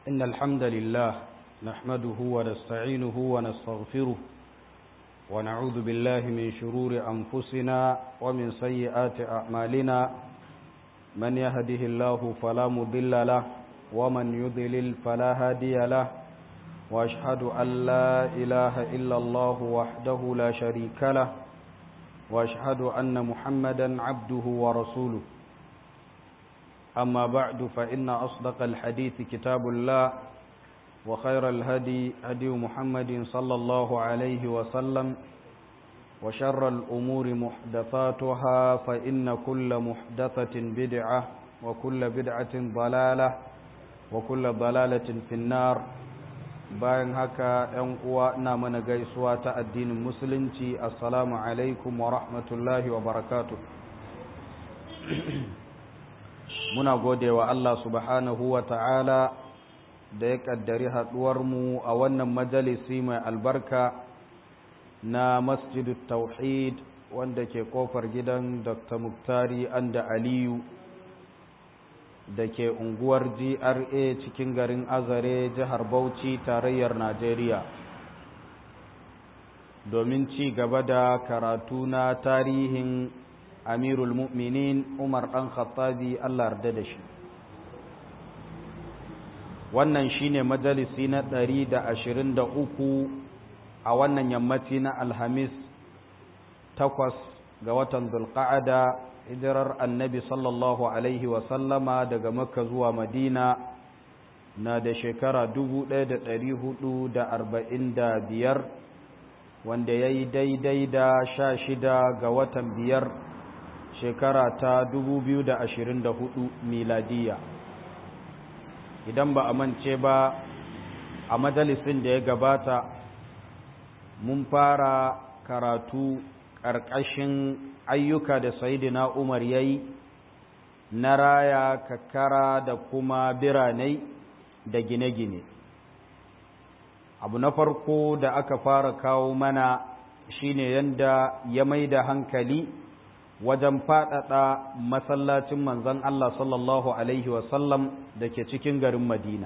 إن الحمد لله نحمده ونستعينه ونستغفره ونعوذ بالله من شرور أنفسنا ومن سيئات أعمالنا من يهده الله فلا مضل له ومن يضلل فلا هادي له وأشهد أن لا إله إلا الله وحده لا شريك له وأشهد أن محمدا عبده ورسوله أما بعد فإن أصدق الحديث كتاب الله وخير الهدي هدي محمد صلى الله عليه وسلم وشر الأمور محدثاتها فإن كل محدثة بدعة وكل بدعة ضلالة وكل ضلالة في النار bayan haka ‘yan uwa ina mana gaisuwa ta addinin musulunci assalamu alaikum wa rahmatullahi wa barakatu muna gode wa Allah subhanahu wa ta'ala da ya ƙaddari haɗuwarmu a wannan majalisi mai albarka na masjidu tauhid wanda ke kofar gidan dr muktari anda aliyu da ke unguwar gra cikin garin azare jihar bauchi tarayyar najeriya domin ci gaba da karatu na tarihin amirul mu'minin umar ɗan khattabi allah yarda da shi wannan shine majalisi na ɗari da ashirin da uku a wannan yammaci na alhamis takwas ga watan zulqa'ada hijirar annabi sallallahu alaihi wasallama daga makka zuwa madina na da shekara dubu ɗaya da ɗari hudu da arba'in da biyar wanda ya yi daidai da sha shida ga watan biyar shekara ta dubu biyu da ashirin da hudu miladiya idan ba a mance ba a majalisin da ya gabata mun fara karatu ƙarƙashin ayyuka da sayidina umar ya yi na raya kakkara da kuma biranai da gine-gine abu na farko da aka fara kawo mana shine yadda ya mai da hankali wajen faɗaɗa masallacin manzon Allah sallallahu Alaihi wasallam da ke cikin garin Madina.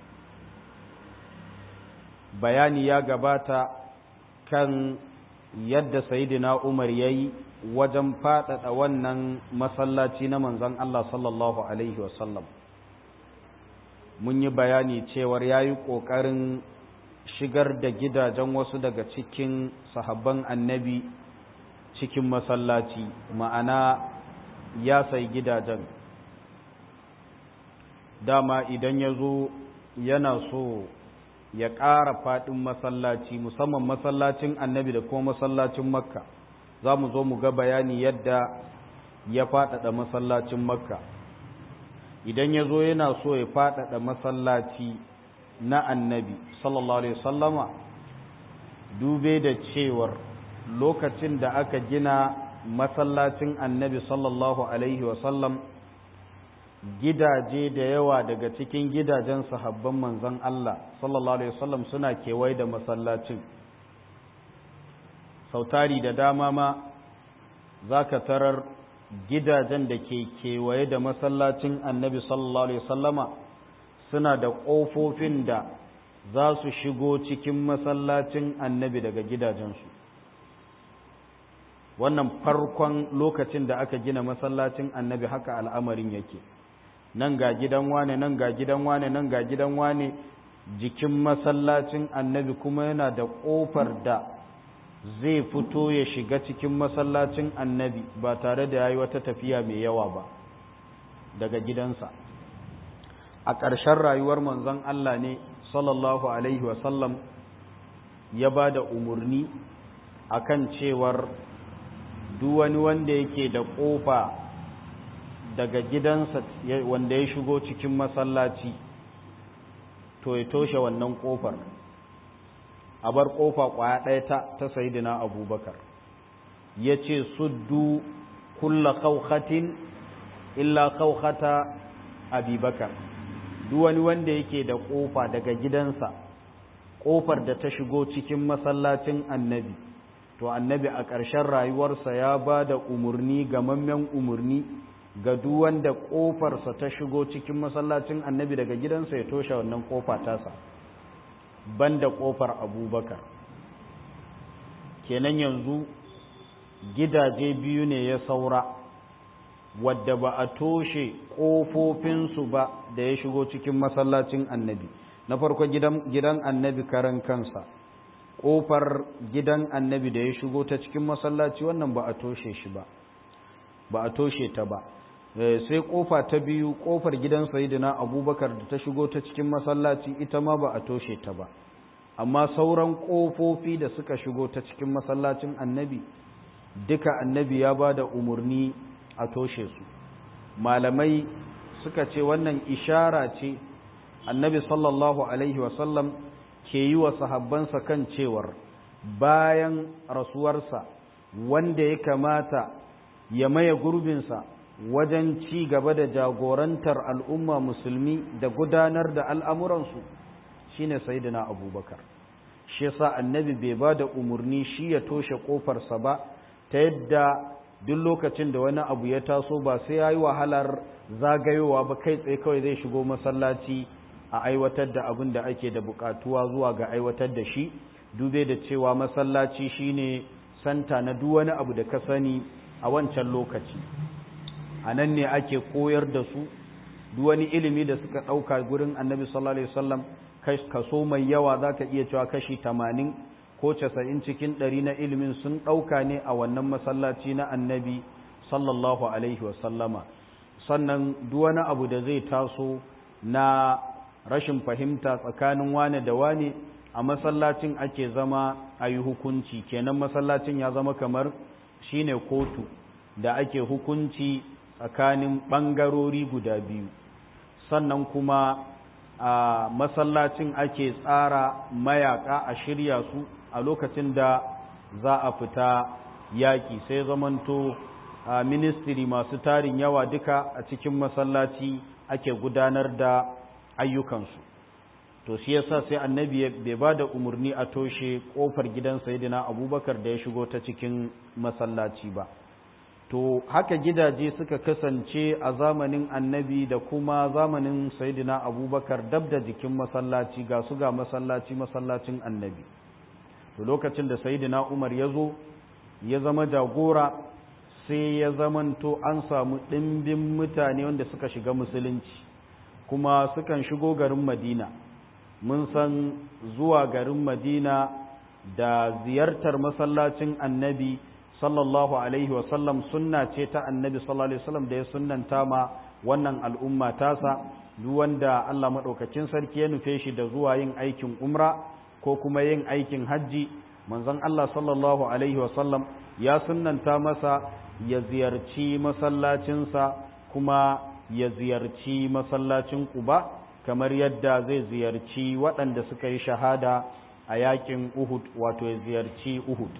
Bayani ya gabata kan yadda Sayyidina Umar ya yi wajen faɗaɗa wannan masallaci na manzon Allah sallallahu Alaihi wasallam. Mun yi bayani cewar ya yi ƙoƙarin shigar da gidajen wasu daga cikin sahabban annabi cikin masallaci ma'ana ya sai gidajen dama idan ya zo yana so ya ƙara faɗin masallaci musamman masallacin annabi da kuma masallacin makka za mu zo mu ga bayani yadda ya faɗaɗa masallacin makka idan ya zo yana so ya faɗaɗa masallaci na annabi sallallahu alaihi wasallama dube da cewar lokacin da aka gina masallacin annabi sallallahu alaihi wasallam gidaje da yawa daga cikin gidajen sahabban manzon Allah sallallahu alaihi wasallam suna kewaye da masallacin sautari da dama ma za ka tarar gidajen da ke kewaye da masallacin annabi sallallahu alaihi wasallama suna da ƙofofin da za su shigo cikin masallacin annabi daga gidajensu wannan farkon lokacin da aka gina masallacin annabi haka al'amarin yake nan ga gidan wane nan ga gidan wane nan ga gidan wane jikin masallacin annabi kuma yana da ƙofar da zai fito ya shiga cikin masallacin annabi ba tare da ya yi wata tafiya mai yawa ba daga gidansa a ƙarshen rayuwar manzon Allah ne sallallahu alaihi wasallam ya ba da umarni akan cewar duk wani wanda yake da ƙofa daga gidansa wanda ya shigo cikin masallaci to ya toshe wannan ƙofar a bar ƙofa ƙwaya ɗaya ta ta sayidina abubakar ya ce suddu kulla kaukatin illa kaukata abubakar duk wani wanda yake da ƙofa daga gidansa ƙofar da ta shigo cikin masallacin annabi to annabi a ƙarshen rayuwarsa ya ba da umarni gamammen umarni ga duk wanda ƙofarsa ta shigo cikin masallacin annabi daga gidansa ya toshe wannan ƙofa tasa banda ƙofar abubakar kenan yanzu gidaje biyu ne ya saura wadda ba a toshe ƙofofinsu ba da ya shigo cikin masallacin annabi na farko gidan annabi karan kansa ƙofar gidan annabi da ya shigo ta cikin masallaci wannan ba a toshe shi ba ba a toshe ta ba sai ƙofa ta biyu ƙofar gidan sayidina abubakar da ta shigo ta cikin masallaci ita ma ba a toshe ta ba amma sauran ƙofofi da suka shigo ta cikin masallacin annabi duka annabi ya ba da umarni a toshe su malamai suka ce wannan ishara ce annabi sallallahu alaihi wasallam ke yi wa sahabbansa kan cewar bayan rasuwarsa wanda ya kamata ya maye gurbinsa wajen ci gaba da jagorantar al'umma musulmi da gudanar da al'amuransu shine sayyidina abubakar shi yasa annabi bai ba da umarni shi ya toshe ƙofarsa ba ta yadda duk lokacin da wani abu ya taso ba sai ya yi wahalar zagayowa ba kai tsaye kawai zai shigo masallaci a aiwatar da abin da ake da bukatuwa zuwa ga aiwatar da shi dube da cewa masallaci shine santa na duk wani abu da ka sani a wancan lokaci a nan ne ake koyar da su duk wani ilimi da suka ɗauka gurin annabi sallallahu alaihi wasallam kaso mai yawa za ka iya cewa kashi tamanin ko casa'in cikin ɗari na ilimin sun ɗauka ne a wannan masallaci na annabi sallallahu alaihi wasallama sannan duk wani abu da zai taso na rashin fahimta tsakanin wane da wane a masallacin ake zama a yi hukunci kenan masallacin ya zama kamar shine kotu da ake hukunci tsakanin ɓangarori guda biyu sannan kuma a masallacin ake tsara mayaka a shirya su a lokacin da za a fita yaƙi sai zamanto a ministiri masu tarin yawa duka a cikin masallaci ake gudanar da ayyukansu to shi yasa sai annabi bai ba da umarni a toshe kofar gidan sayidina abubakar da ya shigo ta cikin masallaci ba to haka gidaje suka kasance a zamanin annabi da kuma zamanin sayidina abubakar dab da jikin masallaci ga su ga masallaci masallacin annabi to lokacin da sayidina umar ya zo ya zama jagora sai ya zamanto an samu ɗimbin mutane wanda suka shiga musulunci kuma sukan shigo garin madina mun san zuwa garin madina da ziyartar masallacin annabi sallallahu alaihi wasallam sunna ce ta annabi sallallahu alaihi wasallam da ya sunnanta ma wannan al'umma tasa duk wanda Allah madaukakin sarki ya nufe shi da zuwa yin aikin umra ko kuma yin aikin hajji manzon Allah sallallahu alaihi wasallam ya sunnanta masa ya ziyarci masallacinsa kuma ya ziyarci masallacin Quba kamar yadda zai ziyarci waɗanda suka yi shahada a yakin Uhud wato ya ziyarci Uhud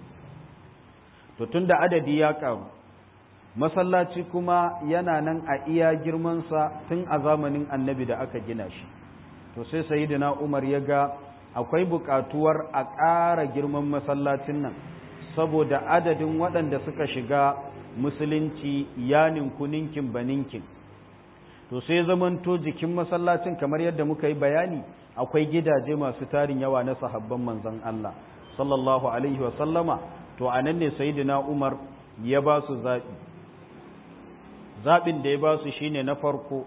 to tunda adadi ya karu masallaci kuma yana nan a iya girmansa tun a zamanin annabi da aka gina shi to sai sayyidina Umar ya ga akwai buƙatuwar a ƙara girman masallacin nan saboda adadin waɗanda suka shiga musulunci ya ninku ninkin ba ninkin to sai zamanto jikin masallacin kamar yadda muka yi bayani akwai gidaje masu tarin yawa na sahabban manzon Allah sallallahu alaihi wa sallama to anan ne sayyidina Umar ya ba su zaɓi zaɓin da ya ba su shine na farko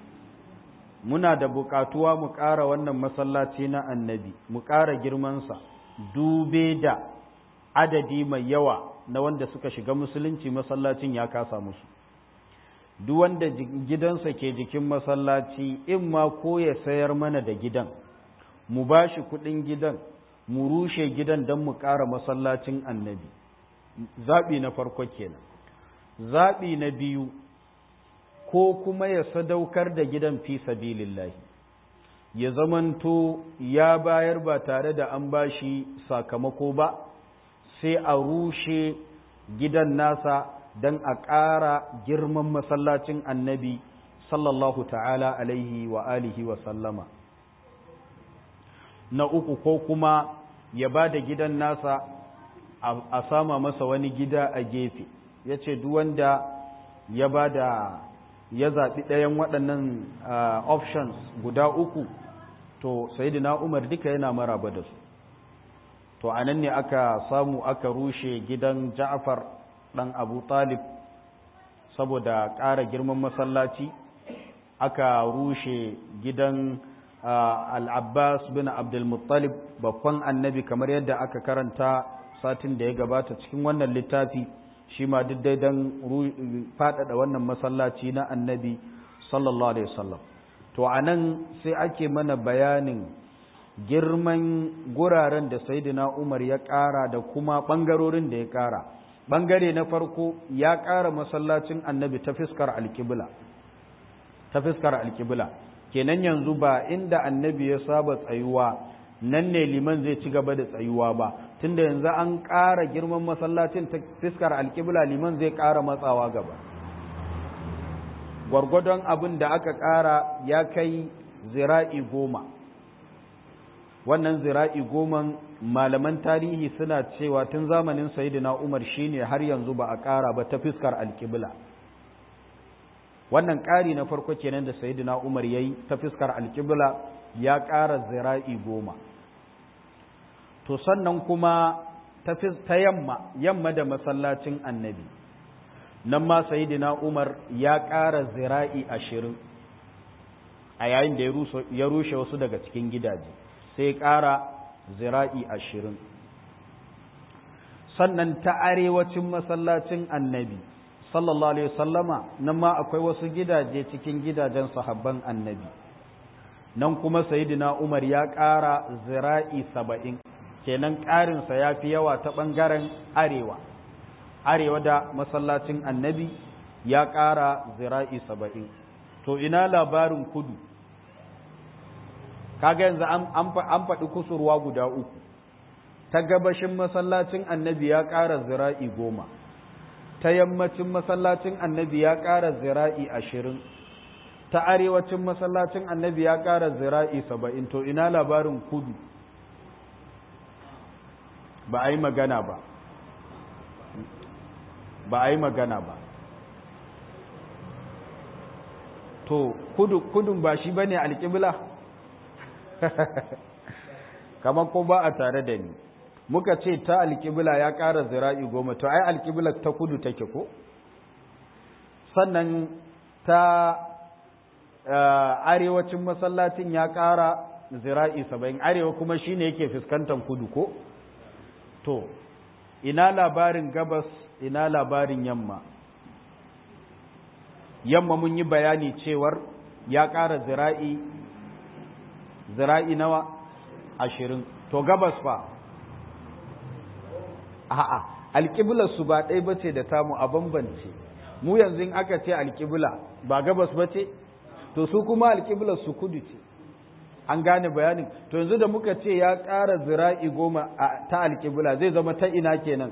muna da buƙatuwa mu ƙara wannan masallaci na annabi mu ƙara girmansa dube da adadi mai yawa na wanda suka shiga musulunci masallacin ya kasa musu duk wanda gidansa ke jikin masallaci in ma ko ya sayar mana da gidan mu ba shi kuɗin gidan mu rushe gidan don mu ƙara masallacin annabi zaɓi na farko kenan zaɓi na biyu ko kuma ya sadaukar da gidan fi sabilillahi ya zamanto ya bayar ba tare da an bashi sakamako ba sai a rushe gidan nasa don a ƙara girman masallacin annabi sallallahu ta'ala alaihi wa alihi wa sallama na uku ko kuma ya ba da gidan nasa a sama masa wani gida a gefe ya ce wanda ya ba da ya zaɓi ɗayan waɗannan options guda uku to sayidina umar duka yana maraba da su to a nan ne aka samu aka rushe gidan ja'far ɗan abu talib saboda ƙara girman masallaci aka rushe gidan al'abbas bin abdulmuttalib babban annabi kamar yadda aka karanta satin da ya gabata cikin wannan littafi shi ma duk dai don faɗaɗa wannan masallaci na annabi sallallahu alaihi wasallam to a nan sai ake mana bayanin girman guraren da saidina umar ya ƙara da kuma ɓangarorin da ya ƙara ɓangare na farko ya ƙara masallacin annabi ta fiskar alƙibla ta fiskar alƙibla kenan yanzu ba inda annabi ya saba tsayuwa nan ne liman zai ci gaba da tsayuwa ba tunda yanzu an ƙara girman masallacin ta fiskar alƙibla liman zai ƙara matsawa gaba gwargwadon abin da aka ƙara ya kai zira'i goma wannan zira'i goman malaman tarihi suna cewa tun zamanin sayidina umar shine har yanzu ba a ƙara ba ta fiskar alƙibla wannan ƙari na farko kenan da sayidina umar ya yi ta fiskar alƙibla ya ƙara zira'i goma to sannan kuma ta yamma yamma da masallacin annabi nan ma sayidina umar ya ƙara zira'i ashirin a yayin da ya rushe wasu daga cikin gidaje sai ƙara zira'i ashirin sannan ta arewacin masallacin annabi sallallahu alaihi wasallama nan ma akwai wasu gidaje cikin gidajen sahabban annabi nan kuma sayidina umar ya ƙara zira'i saba'in kenan ƙarinsa ya fi yawa ta ɓangaren arewa arewa da masallacin annabi ya ƙara zira'i saba'in to ina labarin kudu kaga yanzu an faɗi kusurwa guda uku ta gabashin masallacin annabi ya ƙara zira'i goma ta yammacin masallacin annabi ya ƙara zira'i ashirin ta arewacin masallacin annabi ya ƙara zira'i saba'in to ina labarin kudu ba a yi magana ba ba a yi magana ba to kudu kudun ba shi bane alƙibla kamar ko ba a tare da ni muka ce ta alƙibla ya ƙara zira'i goma to ai alƙibla ta kudu take ko sannan ta arewacin masallacin ya ƙara zira'i saba'in arewa kuma shine yake fuskantar kudu ko to ina labarin gabas ina labarin yamma yamma mun yi bayani cewar ya ƙara zira'i zira'i nawa ashirin to gabas fa a'a alƙiblar su ba ɗaya bace da tamu a bambance mu yanzu in aka ce alƙibla ba gabas bace to su kuma alƙiblar su kudu ce an gane bayanin to yanzu da muka ce ya ƙara zira'i goma ta alƙibla zai zama ta ina kenan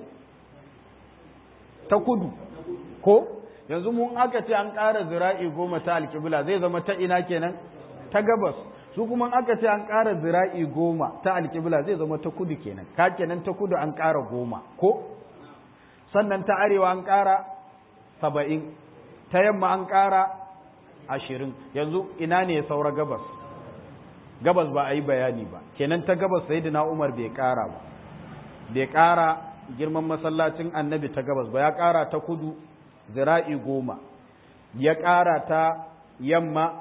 ta kudu ko yanzu mun aka ce an ƙara zira'i goma ta alƙibla zai zama ta ina kenan ta gabas su kuma aka ce an ƙara zira'i goma ta alƙibla zai zama ta kudu kenan ka kenan ta kudu an ƙara goma ko sannan ta arewa an ƙara saba'in ta yamma an ƙara ashirin yanzu ina ne ya saura gabas gabas ba a yi bayani ba kenan ta gabas sai na umar bai ƙara ba bai ƙara girman masallacin annabi ta gabas ba ya ƙara ta kudu zira'i goma ya ƙara ta yamma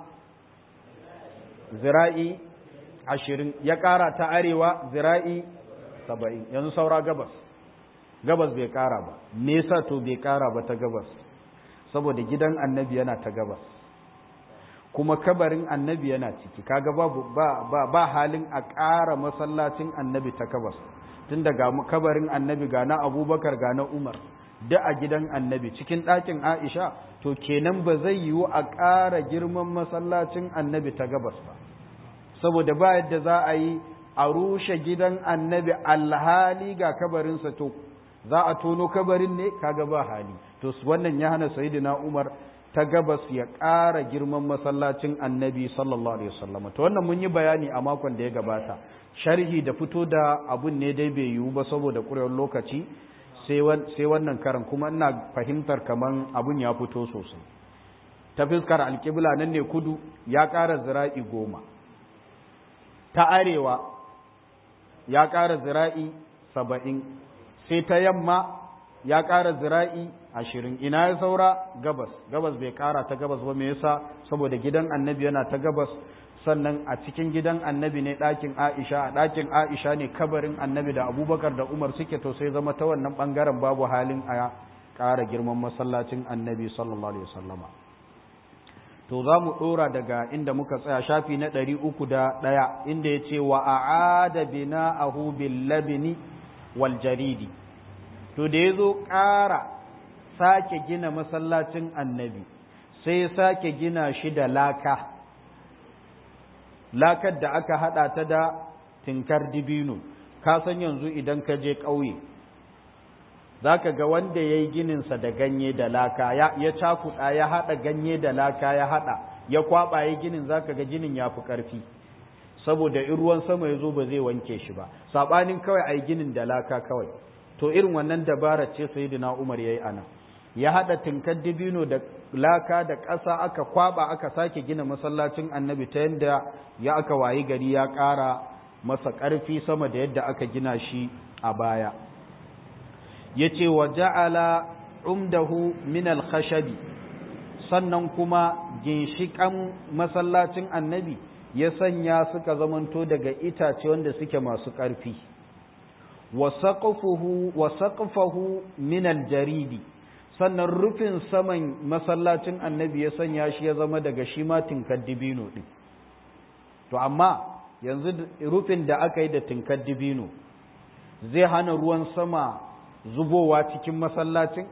zira'i ashirin ya ƙara ta arewa zira'i saba'in yanzu saura gabas gabas bai ƙara ba me yasa to bai ƙara ba ta gabas saboda gidan annabi yana ta gabas kuma kabarin annabi yana ciki kaga babu ba, ba, ba halin a ƙara masallacin annabi ta gabas tun daga kabarin annabi ga na abubakar ga na umar da a gidan annabi cikin ɗakin aisha to kenan ba zai yiwu a ƙara girman masallacin annabi ta gabas ba saboda ba yadda za a yi a rushe gidan annabi alhali ga kabarinsa to za a tono kabarin ne kaga ba hali to wannan ya hana sayyidina umar ta gabas ya ƙara girman masallacin annabi sallallahu alaihi wasallam to wannan mun yi bayani a makon da ya gabata sharhi da fito da abun ne dai bai yiwu ba saboda ƙurewar lokaci sai wannan karan kuma ina fahimtar kaman abun ya fito sosai ta fuskar alƙibla nan ne kudu ya ƙara zira'i goma ta arewa ya ƙara zira'i saba'in sai ta yamma ya ƙara zira'i ashirin ina ya saura gabas gabas bai ƙara ta gabas ba me yasa saboda gidan annabi yana ta gabas sannan a cikin gidan annabi ne ɗakin aisha a ɗakin aisha ne kabarin annabi da abubakar da umar suke to sai zama ta wannan ɓangaren babu halin a ƙara girman masallacin annabi sallallahu alaihi wasallama to za mu ɗora daga inda muka tsaya shafi na ɗari uku da ɗaya inda ya ce wa a'ada bina ahu bil labini wal jaridi to da ya zo ƙara sake gina masallacin annabi sai ya sake gina shi da laka lakar da aka haɗa ta da tinkar dibino ka san yanzu idan ka je ƙauye za ka ga wanda ya yi gininsa da ganye da laka ya cakuɗa ya haɗa ganye da laka ya haɗa ya kwaɓa ya ginin za ka ga ginin ya fi ƙarfi saboda in ruwan sama ya zo ba zai wanke shi ba saɓanin kawai a yi ginin da laka kawai to irin wannan dabara ce sayyidina umar ya yi ana ya haɗa tinkar dibino da laka da ƙasa aka kwaɓa aka sake gina masallacin annabi ta yadda ya aka wayi gari ya ƙara masa ƙarfi sama da yadda aka gina shi a baya ya ce wa ja'ala umdahu min al-khashabi sannan kuma ginshiƙan masallacin annabi ya sanya suka zamanto daga itace wanda suke masu ƙarfi wa saqfuhu min al-jaridi sannan rufin saman masallacin annabi ya sanya shi ya zama daga shi ma tinkar dibino din to amma yanzu rufin da aka yi da tinkar dibino zai hana ruwan sama zubowa cikin masallacin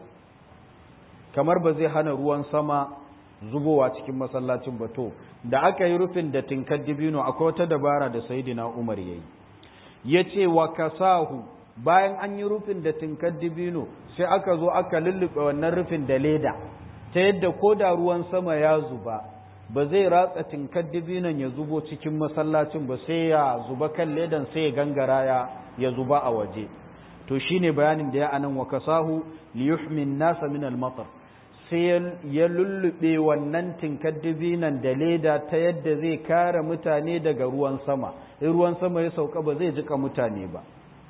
kamar ba zai hana ruwan sama zubowa cikin masallacin ba to da aka yi rufin da tinkar dibino akwai wata dabara da sayidina umar ya yi ya ce wa kasahu bayan an yi rufin da tinkar dibino sai aka zo aka lullube wannan rufin da leda ta yadda ko da ruwan sama ya zuba ba zai ratsa tinkar dibinon ya zubo cikin masallacin ba sai ya zuba kan ledan sai ya gangara ya ya zuba a waje to shine bayanin da ya anan wa kasahu li yuhmin nasa min al matar sai ya lullube wannan tinkar dibinan da leda ta yadda zai kare mutane daga ruwan sama in ruwan sama ya sauka ba zai jika mutane ba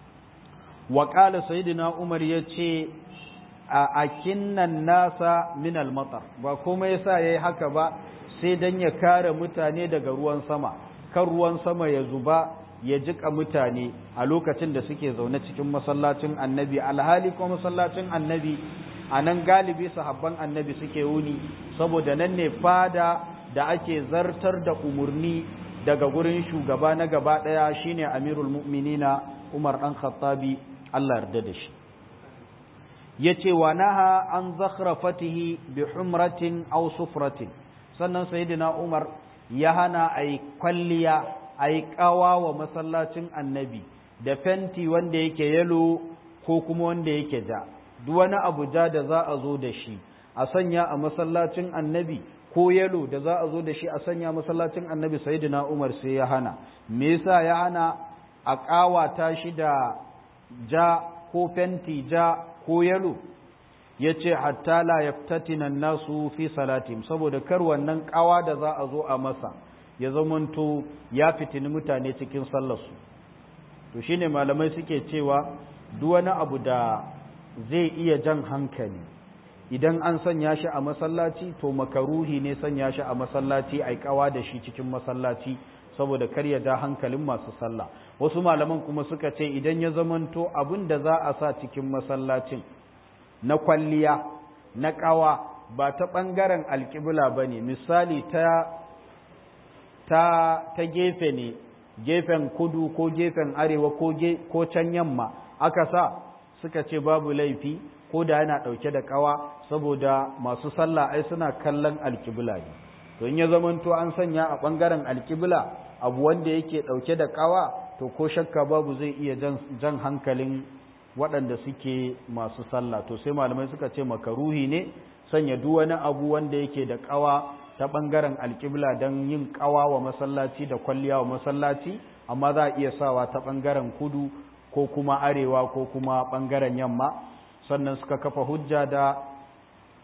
wa qala sayyidina umar yace a akinnan nasa min al matar ba kuma yasa yayi haka ba sai dan ya kare mutane daga ruwan sama kan ruwan sama ya zuba ya jika mutane a lokacin da suke zaune cikin masallacin annabi alhali ko masallacin annabi a nan galibi sahabban annabi suke wuni saboda nan ne fada da ake zartar da umarni daga gurin shugaba na gaba ɗaya shine amirul mu'minina umar ɗan khattabi allah yarda da shi ya ce wa naha an zakhrafatihi bi humratin aw sufratin sannan sayyidina umar ya hana a yi kwalliya a yi ƙawa wa masallacin annabi da fenti wanda yake yalo ko kuma wanda yake ja duk wani abu ja da za a zo da shi a sanya a masallacin annabi ko yalo da za a zo da shi a sanya masallacin annabi sayyidina umar sai ya hana me yasa ya hana a ƙawata shi da ja ko fenti ja ko yalo ya ce hatta la yaftatina nasu fi salatim saboda kar wannan ƙawa da za a zo a masa ya zamanto ya fitini mutane cikin sallarsu to shine malamai suke cewa duk wani abu da zai iya jan hankali idan an sanya shi a masallaci to makaruhi ne sanya shi a masallaci ai kawa da shi cikin masallaci saboda kar ya ja hankalin masu sallah wasu malaman kuma suka ce idan ya zamanto abin da za a sa cikin masallacin na kwalliya na kawa ba ta ɓangaren alƙibla ba ne misali ta ta, ta gefe ne gefen kudu ko gefen arewa ko, ge, ko can yamma aka sa suka ce babu laifi ko da yana ɗauke da ƙawa saboda masu sallah ai suna kallon alƙibla ne to in ya zamanto an sanya a ɓangaren alƙibla abu wanda yake ɗauke da ƙawa to ko shakka babu zai iya jan hankalin waɗanda suke masu sallah to sai malamai suka ce makaruhi ne sanya duk wani abu wanda yake da ƙawa ta ɓangaren alƙibla don yin ƙawa wa masallaci da kwalliya wa masallaci amma za a iya sawa ta ɓangaren kudu ko kuma arewa ko kuma ɓangaren yamma sannan suka kafa hujja da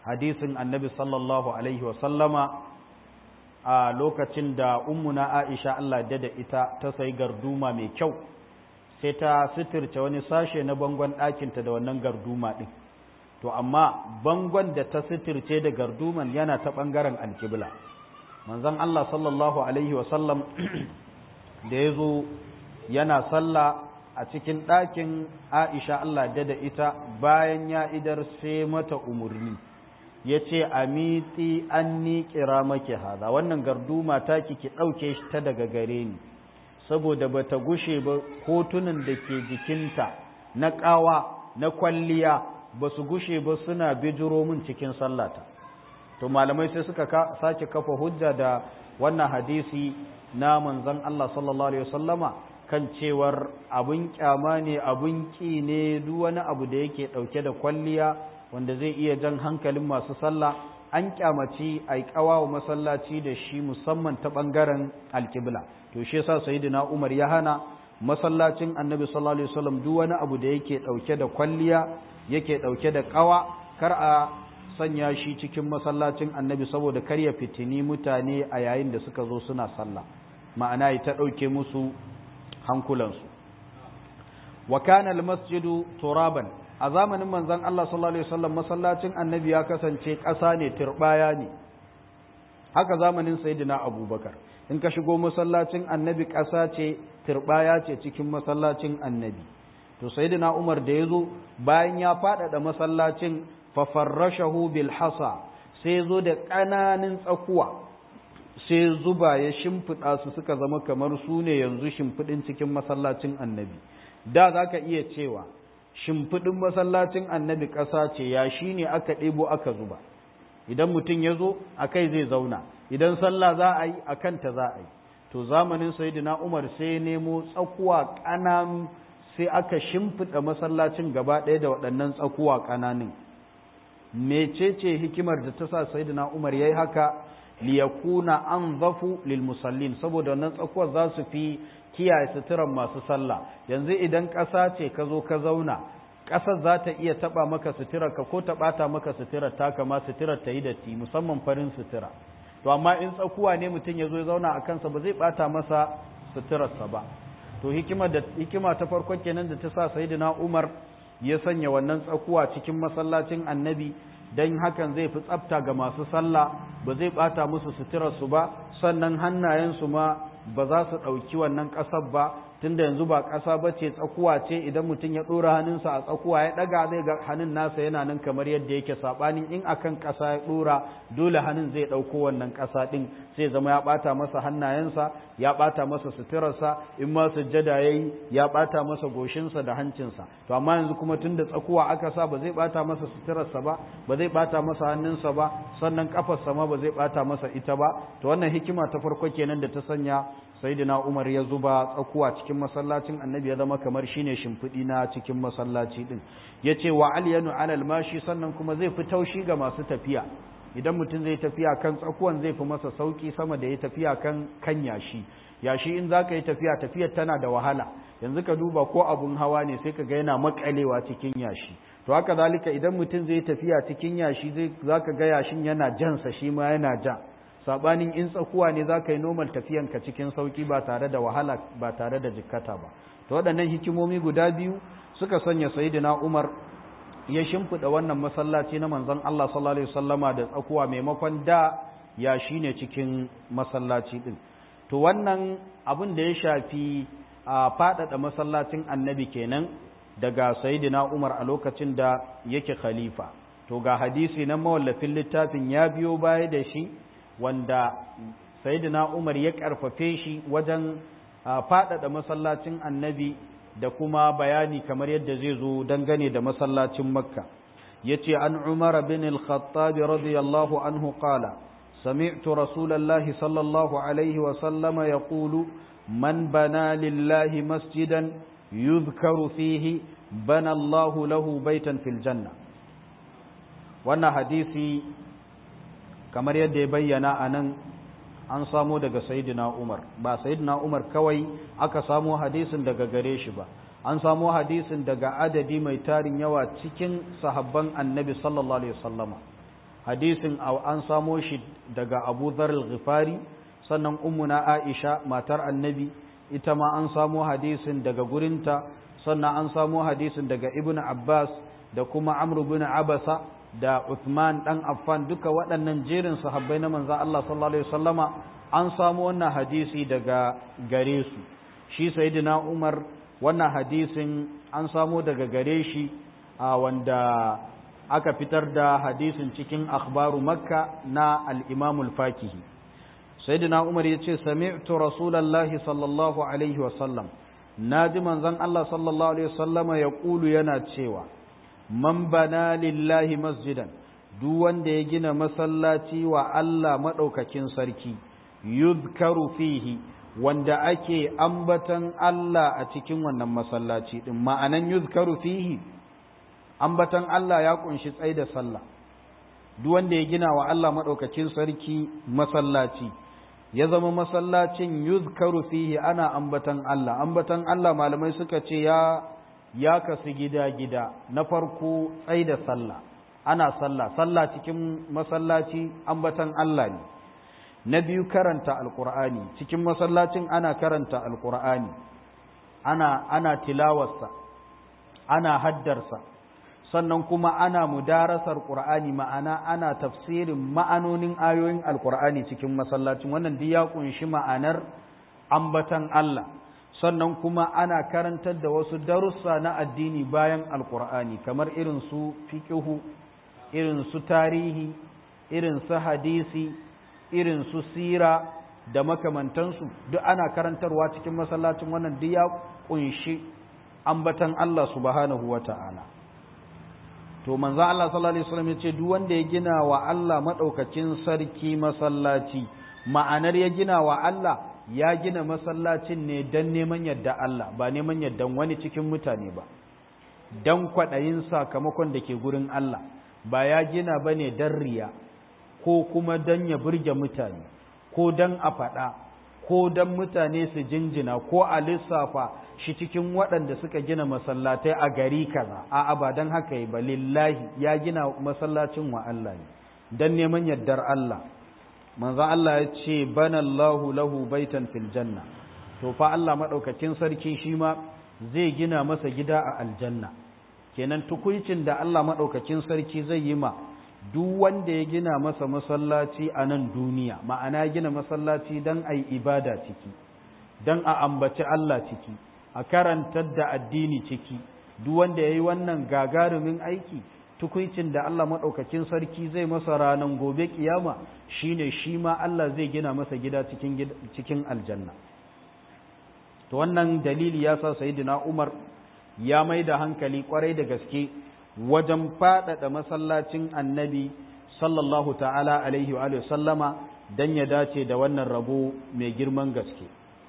hadisin annabi sallallahu alaihi wasallama a lokacin da ummuna aisha Allah da da ita ta sai garduma mai kyau sai ta sitirce wani sashe na bangon ɗakinta da wannan garduma ɗin to amma bangon da ta sitirce da garduman yana ta ɓangaren alkibla manzon Allah sallallahu alaihi wasallam da ya zo yana sallah a cikin ɗakin aisha Allah da da ita bayan ya idar sai mata umarni ya ce a mitsi an ni kira maki haza wannan garduma ta ki ɗauke shi ta daga gare ni saboda ba ta gushe ba hotunan da ke jikinta na ƙawa na kwalliya ba su gushe ba suna bijiro min cikin sallata to malamai sai suka sake kafa hujja da wannan hadisi na manzon Allah sallallahu alaihi wasallama kan cewar abun kyama ne abun ki ne duk wani abu da yake ɗauke da kwalliya wanda zai iya jan hankalin masu sallah an kyamaci a wa masallaci da shi musamman ta ɓangaren alkibla to shi yasa sayyidina Umar ya hana masallacin Annabi sallallahu alaihi wasallam duk wani abu da yake dauke da kwalliya yake dauke da kawa kar a sanya shi cikin masallacin Annabi saboda kar ya fitini mutane a yayin da suka zo suna sallah ma'ana ya ta dauke musu hankulansu wa kana almasjidu turaban a zamanin manzon Allah sallallahu alaihi wasallam masallacin Annabi ya kasance ƙasa ne turbaya ne haka zamanin sayyidina Abubakar in ka shigo masallacin annabi ƙasa ce turbaya ce cikin masallacin annabi to sayyidina umar da ya zo bayan ya faɗaɗa masallacin fafarrashahu bil hasa sai zo da ƙananan tsakuwa sai zuba ya shimfiɗa su suka zama kamar su ne yanzu shimfiɗin cikin masallacin annabi da za ka iya cewa shimfiɗin masallacin annabi ƙasa ce ya shi ne aka ɗebo aka zuba idan mutum ya zo a kai zai zauna idan sallah za a yi a kanta za a yi to zamanin sayyidina umar sai nemo tsakuwa ƙananu sai aka shimfiɗa masallacin gaba ɗaya da waɗannan tsakuwa ƙananun mecece hikimar da ta sa sayyidina umar ya yi haka liyakuna an zafu lil musallin saboda wannan tsakuwar za su fi kiyaye suturan masu sallah yanzu idan ƙasa ce ka zo ka zauna ƙasar za ta iya taɓa maka suturar ka ko ta ɓata maka suturar ta kama suturar ta yi datti musamman farin sutura to amma in tsakuwa ne mutum ya zo ya zauna a kansa ba zai ɓata masa suturarsa ba to hikima da hikima ta farko kenan da ta sa sayyidina Umar ya sanya wannan tsakuwa cikin masallacin Annabi dan hakan zai fi tsafta ga masu sallah ba zai ɓata musu suturarsu ba sannan hannayensu ma ba za su ɗauki wannan ƙasar ba tunda yanzu ba ƙasa ba ce tsakuwa ce idan mutum ya ɗora hannunsa a tsakuwa ya ɗaga zai ga hannun nasa yana nan kamar yadda yake saɓanin in akan ƙasa ya ɗora dole hannun zai ɗauko wannan ƙasa ɗin sai zama ya ɓata masa hannayensa ya ɓata masa suturarsa in ma sujjada ya yi ya ɓata masa goshinsa da hancinsa to amma yanzu kuma tunda tsakuwa aka sa ba zai ɓata masa suturarsa ba ba zai ɓata masa hannunsa ba sannan ƙafarsa ma ba zai ɓata masa ita ba to wannan hikima ta farko kenan da ta sanya sayyidina Umar ya zuba tsakuwa cikin masallacin annabi ya zama kamar shine shimfiɗi na cikin masallaci din yace wa alyanu alal mashi sannan kuma zai fi taushi ga masu tafiya idan mutum zai tafiya kan tsakuwan zai fi masa sauki sama da ya tafiya kan kan yashi yashi in zaka yi tafiya tafiyar tana da wahala yanzu ka duba ko abun hawa ne sai ka ga yana makalewa cikin yashi to haka zalika idan mutum zai tafiya cikin yashi zai zaka ga yashin yana jansa shi ma yana ja sabanin in tsakuwa ne za ka yi normal tafiyanka cikin sauki ba tare da wahala ba tare da jikkata ba to waɗannan hikimomi guda biyu suka sanya sayyidina Umar ya shimfiɗa wannan masallaci na manzon Allah sallallahu alaihi wasallama da tsakuwa maimakon da ya shine cikin masallaci din to wannan abin da ya shafi a faɗaɗa masallacin annabi kenan daga sayyidina Umar a lokacin da yake khalifa to ga hadisi na mawallafin littafin ya biyo baya da shi wanda sayyidina Umar ya karfafe shi wajen faɗaɗa masallacin annabi da kuma bayani kamar yadda zai zo dangane da masallacin makka yace an umar bin al-khattab radiyallahu anhu qala sami'tu rasulallahi sallallahu alaihi wa sallama yaqulu man bana lillahi masjidan yuzkaru fihi bana Allahu lahu baitan fil janna wannan hadisi kamar yadda ya bayyana a nan an samo daga sayidina umar ba sayidina umar kawai aka samo hadisin daga gare shi ba an samo hadisin daga adadi mai tarin yawa cikin sahabban annabi sallallahu alaihi wasallama hadisin an samo shi daga abu zarar ghifari sannan ummuna aisha matar annabi ita ma an samo hadisin daga gurinta sannan an samo hadisin daga ibn abbas da kuma amr bin abasa da uthman dan affan duka waɗannan jerin sahabbai na manzon Allah sallallahu alaihi wasallama an samo wannan hadisi daga gare su shi sayyidina umar wannan hadisin an samo daga gare shi a wanda aka fitar da hadisin cikin akhbaru makka na al-imam al-fakihi sayyidina umar yace sami'tu rasulullahi sallallahu alaihi wasallam naji manzon Allah sallallahu alaihi wasallama yaqulu yana cewa man bana lillahi masjidan duk wanda ya gina masallaci wa Allah madaukakin sarki yuzkaru fihi wanda ake ambatan Allah a cikin wannan masallaci din ma'anan yuzkaru fihi ambatan Allah ya kunshi tsai da sallah duk wanda ya gina wa Allah madaukakin sarki masallaci ya zama masallacin yuzkaru fihi ana ambatan Allah ambatan Allah malamai suka ce ya ya kasu gida-gida na farko tsai da sallah ana sallah sallah cikin masallaci ambatan Allah ne na biyu karanta alkur'ani cikin masallacin ana karanta alkur'ani ana ana tilawarsa ana haddarsa sannan kuma ana mudarasar qur'ani ma'ana ana tafsirin ma'anonin ayoyin alkur'ani cikin masallacin wannan duk ya kunshi ma'anar ambatan Allah sannan kuma ana karantar da wasu darussa na addini bayan alkur'ani kamar irin su fiqhu irin su tarihi irin su hadisi irin su sira da makamantansu duk ana karantarwa cikin masallacin wannan duk ya kunshi ambatan Allah subhanahu wata'ala to manzo Allah sallallahu alaihi wasallam yace duk wanda ya gina wa Allah madaukakin sarki masallaci ma'anar ya gina wa Allah ya gina masallacin ne dan neman yadda Allah ba neman yaddan wani cikin mutane ba dan kwadayin sakamakon da ke gurin Allah ba ya gina bane dan riya ko kuma dan ya burge mutane ko dan a faɗa ko dan mutane su jinjina ko a lissafa shi cikin waɗanda suka gina masallatai a gari kaza a'a ba dan haka yi ba lillahi ya gina masallacin wa Allah ne dan neman yardar Allah manzo Allah ya ce banallahu lahu baitan fil janna to fa Allah madaukakin sarki shi ma zai gina masa gida a aljanna kenan tukuicin da Allah madaukakin sarki zai yi ma duk wanda ya gina masa masallaci a nan duniya ma'ana gina masallaci don a yi ibada ciki don a ambaci Allah ciki a karantar da addini ciki duk wanda ya yi wannan gagarumin aiki tukuncin da Allah maɗaukakin sarki zai masa ranar gobe kiyama shine shi ma Allah zai gina masa gida cikin, cikin aljanna to wannan dalili ya sa sayidina Umar ya mai da hankali kwarai da gaske wajen faɗaɗa masallacin annabi sallallahu ta'ala alaihi wa sallama don ya dace da wannan rabo mai girman gaske.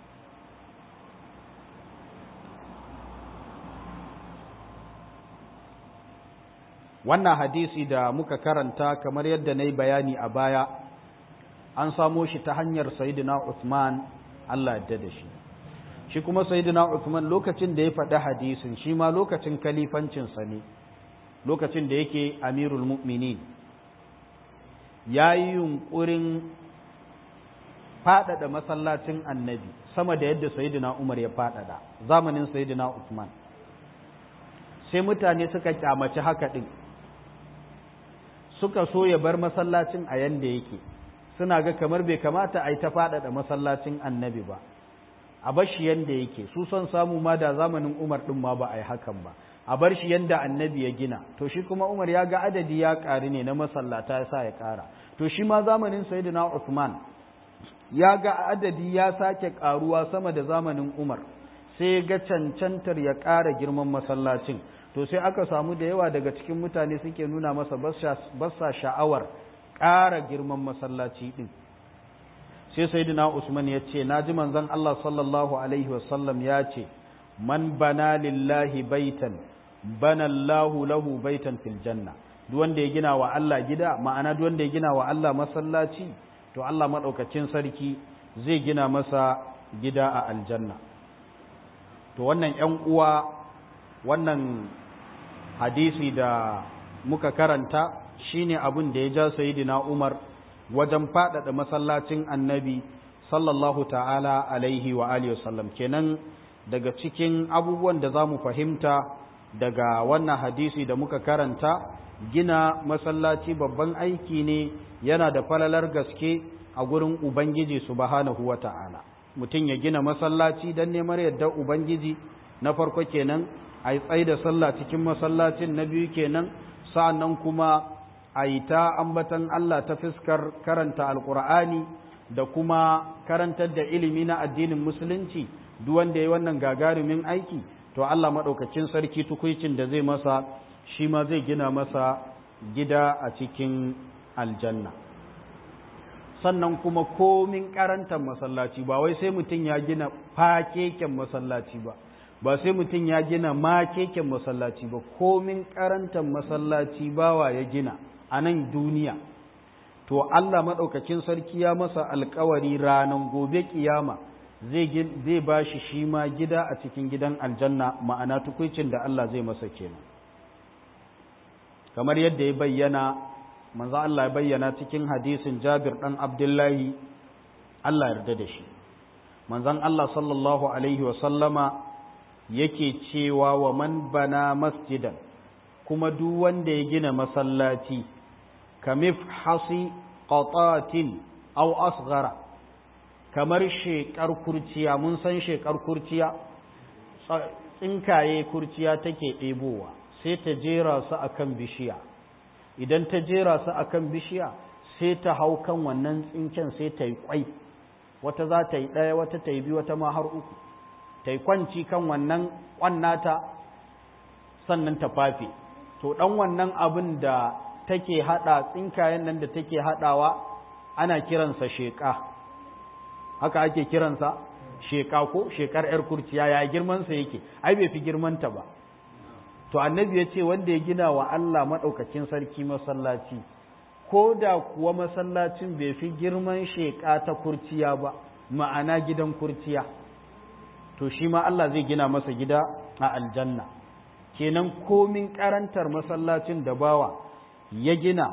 Wannan hadisi da muka karanta kamar yadda na yi bayani a baya, an samo shi ta hanyar Sayyidina Uthman Allah yadda da shi. Shi kuma Sayyidina Uthman lokacin da ya faɗi hadisin shi ma lokacin kalifancinsa ne. lokacin da yake amirul mu'minin ya yi yunkurin faɗaɗa masallacin annabi sama da yadda sayidina umar ya faɗaɗa zamanin sayidina usman sai mutane suka kyamaci haka ɗin suka so ya bar masallacin a yanda yake suna ga kamar bai kamata a yi ta faɗaɗa masallacin annabi ba a bar shi yanda yake su son samu ma da zamanin umar ɗin ma ba a yi hakan ba a bar shi yanda annabi ya gina to shi kuma Umar ya ga adadi ya ƙari ne na masallata ya sa ya ƙara to shi ma zamanin Sayyidina Uthman ya ga adadi ya sake ƙaruwa sama da zamanin Umar sai ya ga cancantar ya ƙara girman masallacin to sai aka samu da yawa daga cikin mutane suke nuna masa basa sha'awar ƙara girman masallaci ɗin sai Sayyidina Usman ya ce na ji manzon Allah sallallahu alaihi wasallam ya ce man bana lillahi baitan bana Allahu lahu baitan fil janna duk wanda ya gina wa Allah gida ma'ana duk wanda ya gina wa Allah masallaci to Allah madaukakin sarki zai gina masa gida a aljanna to wannan ƴan uwa wannan hadisi da muka karanta shine abin da ya ja sayidina Umar wajen faɗaɗa masallacin annabi sallallahu ta'ala alaihi wa alihi wasallam kenan daga cikin abubuwan da za mu fahimta daga wannan hadisi da muka karanta gina masallaci babban aiki ne yana da falalar gaske a gurin ubangiji subhanahu wa ta'ala mutum ya gina masallaci don neman yadda ubangiji na farko kenan a yi tsaye da sallah cikin masallacin na biyu kenan sa'annan kuma a yi ta ambatan Allah ta fiskar karanta alkur'ani da kuma karantar da ilimi na addinin musulunci duk wanda ya wannan gagarumin aiki to Allah maɗaukacin sarki tukuicin da zai masa shi ma zai gina masa gida a cikin aljanna sannan kuma komin karantar masallaci ba wai sai mutum ya gina fakeken masallaci ba ba sai mutum ya gina makeken masallaci ba komin karantar masallaci bawa ya gina a nan duniya to Allah maɗaukacin sarki ya masa alkawari ranar gobe kiyama zai ba shi shi ma gida a cikin gidan aljanna ma'ana tukwicin da Allah zai masa kenan kamar yadda ya bayyana manzo Allah ya bayyana cikin hadisin Jabir dan Abdullahi Allah yarda da shi manzon Allah sallallahu alaihi wa sallama yake cewa wa man bana masjidan kuma duk wanda ya gina masallaci kamif hasi qatatin aw asghara kamar shekar kurciya mun san shekar kurciya tsinkaye kurciya take ɗebowa sai ta jera su akan bishiya idan ta jera su akan bishiya sai ta hau kan wannan tsinken sai ta yi kwai wata za ta yi ɗaya wata ta yi biyu wata ma har uku ta yi kwanci kan wannan ƙwannata sannan ta fafe to ɗan wannan abin da take haɗa tsinkayen nan da take haɗawa ana kiransa sheƙa haka ake kiransa sheƙa ko sheƙar 'yar kurciya ya girmansa yake ai bai fi girmanta ba to annabi ya ce wanda ya gina wa Allah maɗaukakin sarki masallaci ko da kuwa masallacin bai fi girman sheƙa ta kurciya ba ma'ana gidan kurciya to shi ma Allah zai gina masa gida a aljanna kenan komin karantar masallacin da bawa ya gina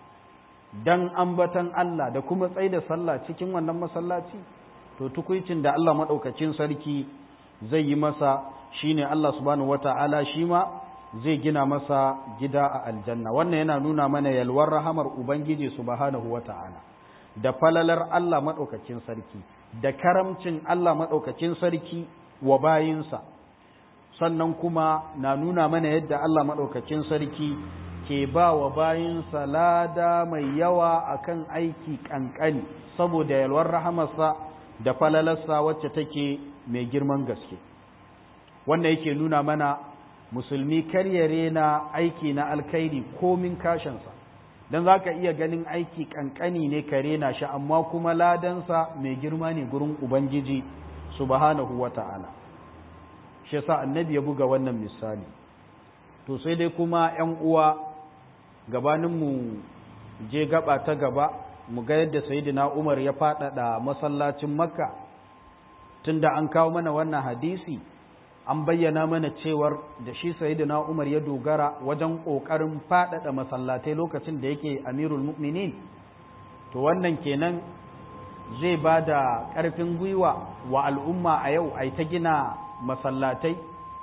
dan ambatan Allah da kuma tsaye da sallah cikin wannan masallaci to tukuicin da Allah maɗaukakin sarki zai yi masa shine Allah subhanahu wata'ala shi ma zai gina masa gida a aljanna wannan yana nuna mana yalwar rahamar ubangiji subhanahu wata'ala da falalar Allah maɗaukakin sarki da karamcin Allah maɗaukakin sarki wa bayinsa sannan kuma na nuna mana yadda Allah maɗaukakin sarki ke ba wa bayinsa lada mai yawa akan aiki ƙanƙani saboda yalwar rahamarsa da falalarsa wacce take mai girman gaske wannan yake nuna mana musulmi karyare na aiki na alkhairi komin kashinsa don za ka iya ganin aiki ƙanƙani ne kare na shi amma kuma ladansa mai girma ne gurin ubangiji subhanahu wa ta'ala shi yasa annabi ya buga wannan misali to sai dai kuma ‘yan uwa gabaninmu je gaba ta gaba mu ga yadda sayidina umar ya faɗaɗa masallacin makka tunda an kawo mana wannan hadisi an bayyana mana cewar da shi sayyidina Umar ya dogara wajen kokarin faɗaɗa masallatai lokacin da yake amirul mu'minin to wannan kenan zai ba da ƙarfin gwiwa wa al'umma a yau ai ta gina masallatai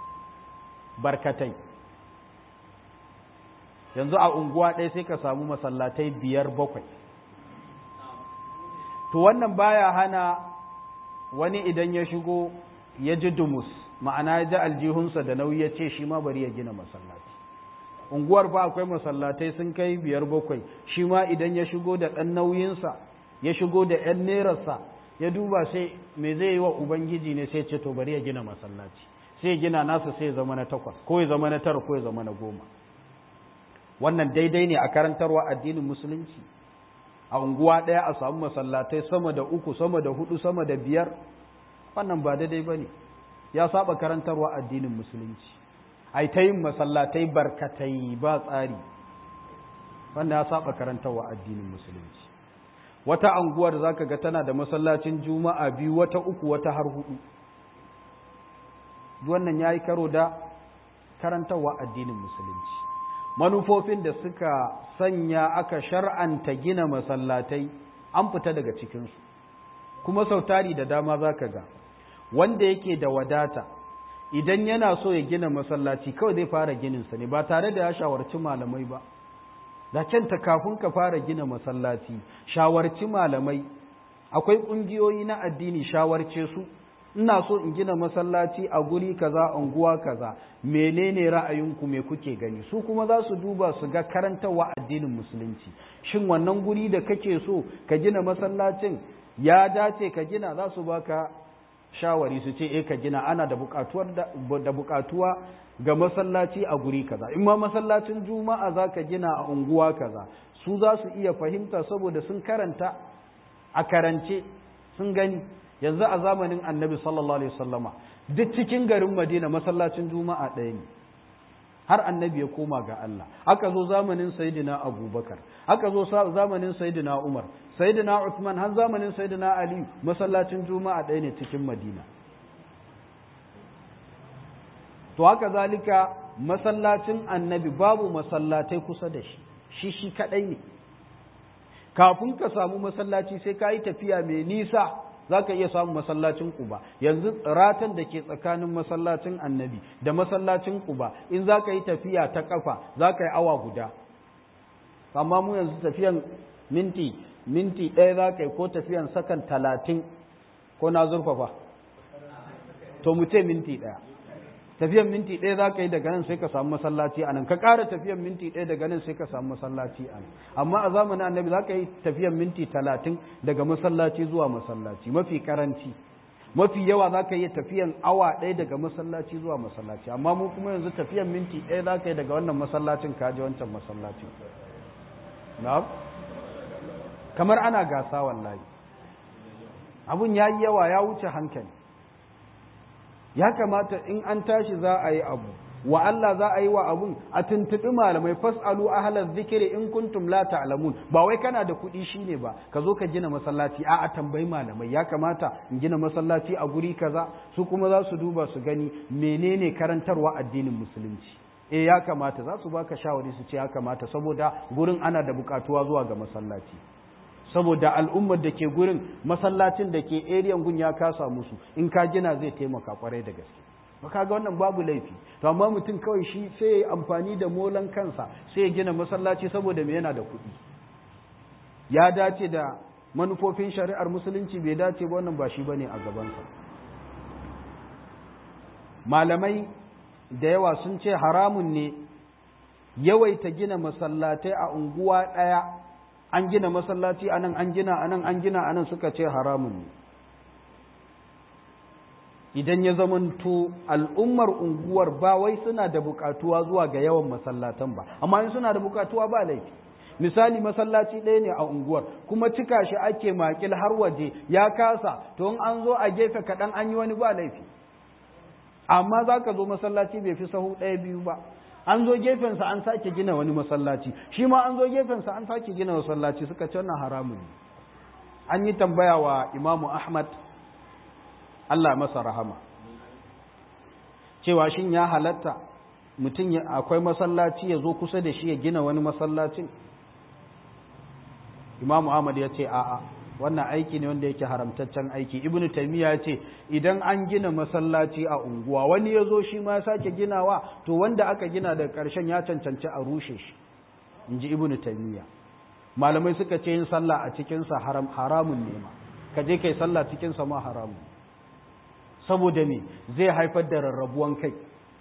barkatai yanzu a unguwa ɗaya sai ka samu masallatai biyar bakwai to wannan baya hana wani idan ya shigo ya ji dumus ma'ana ya ji aljihunsa da nauyi ya ce shi ma bari ya gina masallaci unguwar ba akwai masallatai sun kai biyar bakwai shi ma idan ya shigo da ɗan nauyinsa ya shigo da ‘yan nerarsa ya duba sai me zai yi wa ubangiji ne sai ce to bari ya gina masallaci sai ya gina nasa sai ya zama na takwas ko ya zama na tara ko ya zama na goma wannan daidai ne a karantarwa addinin musulunci a unguwa ɗaya a samu masallatai sama da uku sama da hudu sama da biyar wannan ba daidai ba ne ya saba karantarwa addinin musulunci ai ta yin masallatai barkatai ba tsari wannan ya saba karantarwa addinin musulunci wata anguwar zaka ga tana da masallacin juma'a biyu wata uku wata har hudu wannan yayi karo da karantarwa addinin musulunci manufofin da suka sanya aka shar'anta gina masallatai an fita daga cikinsu kuma sautari da dama za ka ga wanda yake da wadata idan yana so ya gina masallaci kawai zai fara gininsa ne ba tare da ya shawarci malamai ba da kyanta kafin ka fara gina masallaci shawarci malamai akwai ƙungiyoyi na addini shawarce su ina so in gina masallaci a guri kaza unguwa kaza menene ra'ayinku me kuke gani su kuma za su duba su ga karantarwa addinin musulunci shin wannan guri da kake so ka gina masallacin ya dace ka gina za su baka shawari su ce eh ka gina ana da bukatuwar da bukatuwa ga masallaci a guri kaza in ma masallacin juma'a za ka gina a unguwa kaza su za su iya fahimta saboda sun karanta a karance sun gani yanzu a zamanin annabi sallallahu alaihi wasallama duk cikin garin madina masallacin juma'a ɗaya ne har annabi ya koma ga Allah aka zo zamanin sayyidina abubakar aka zo zamanin sayyidina umar sayyidina uthman har zamanin sayyidina ali masallacin juma'a ɗaya ne cikin madina to haka zalika masallacin annabi babu masallatai kusa da shi shi shi kadai ne kafin ka samu masallaci sai ka yi tafiya mai nisa za ka iya samun masallacin kuba yanzu ratan da ke tsakanin masallacin annabi da masallacin kuba in za ka yi tafiya ta kafa za ka yi awa guda amma mu yanzu tafiyan minti minti ɗaya za ka yi ko tafiyan sakan talatin ko na zurfafa to mu ce minti ɗaya tafiyan minti ɗaya za ka yi daga nan sai ka samu masallaci a nan ka ƙara tafiyan minti ɗaya daga nan sai ka samu masallaci a nan amma a zamanin annabi za ka yi tafiyan minti talatin daga masallaci zuwa masallaci mafi karanci mafi yawa za ka yi tafiyan awa ɗaya daga masallaci zuwa masallaci amma mu kuma yanzu tafiyan minti ɗaya za ka yi daga wannan masallacin ka je wancan masallacin na'am kamar ana gasa wallahi abun ya yi yawa ya wuce hankali ya kamata in an tashi za a yi abu wa Allah za a yi wa abun a tuntuɓi malamai fas'alu ahla zikiri in kuntum la ta'lamun ba wai kana da kuɗi shine ba ka zo ka gina masallaci a a tambayi malamai ya kamata in gina masallaci a guri kaza su kuma za su duba su gani menene karantarwa addinin musulunci eh ya kamata za su baka shawari su ce ya kamata saboda gurin ana da bukatuwa zuwa ga masallaci saboda al'ummar da ke gurin masallacin da ke eriyan gun ya kasa musu in ka gina zai taimaka kwarai da gaske baka ga wannan babu laifi to amma mutum kawai shi sai ya amfani da molan kansa sai ya gina masallaci saboda me yana da kuɗi ya dace da manufofin shari'ar musulunci bai dace ba wannan ba shi bane a gabansa malamai da yawa sun ce haramun ne yawaita gina masallatai a unguwa ɗaya an gina masallaci a nan an gina a nan an gina a nan suka ce haramun ne idan ya zamanto al'ummar unguwar ba wai suna da bukatuwa zuwa ga yawan masallatan ba amma in suna da bukatuwa ba laifi misali masallaci ɗaya ne a unguwar kuma cika shi ake makil har waje ya kasa to in an zo a gefe kaɗan an yi wani ba laifi amma za ka zo masallaci bai fi sahu ɗaya biyu ba an zo gefensa an sake gina wani masallaci shi ma an zo gefensa an sake gina masallaci suka ce wannan haramun ne an yi tambaya wa imamu ahmad allah masa rahama cewa shin ya halatta mutum akwai masallaci ya zo kusa da shi ya gina wani masallacin imamu ahmad ya ce a'a wannan aiki ne wanda yake haramtaccen aiki ibnu taymiya ce idan an gina masallaci a unguwa wani ya zo shi ma ya sake ginawa to wanda aka gina daga ƙarshen ya cancanci a rushe shi in ji ibnu taymiya malamai suka ce yin sallah a cikinsa haram, haramun ne ma ka je kai sallah cikinsa ma haramun saboda me zai haifar da rarrabuwan kai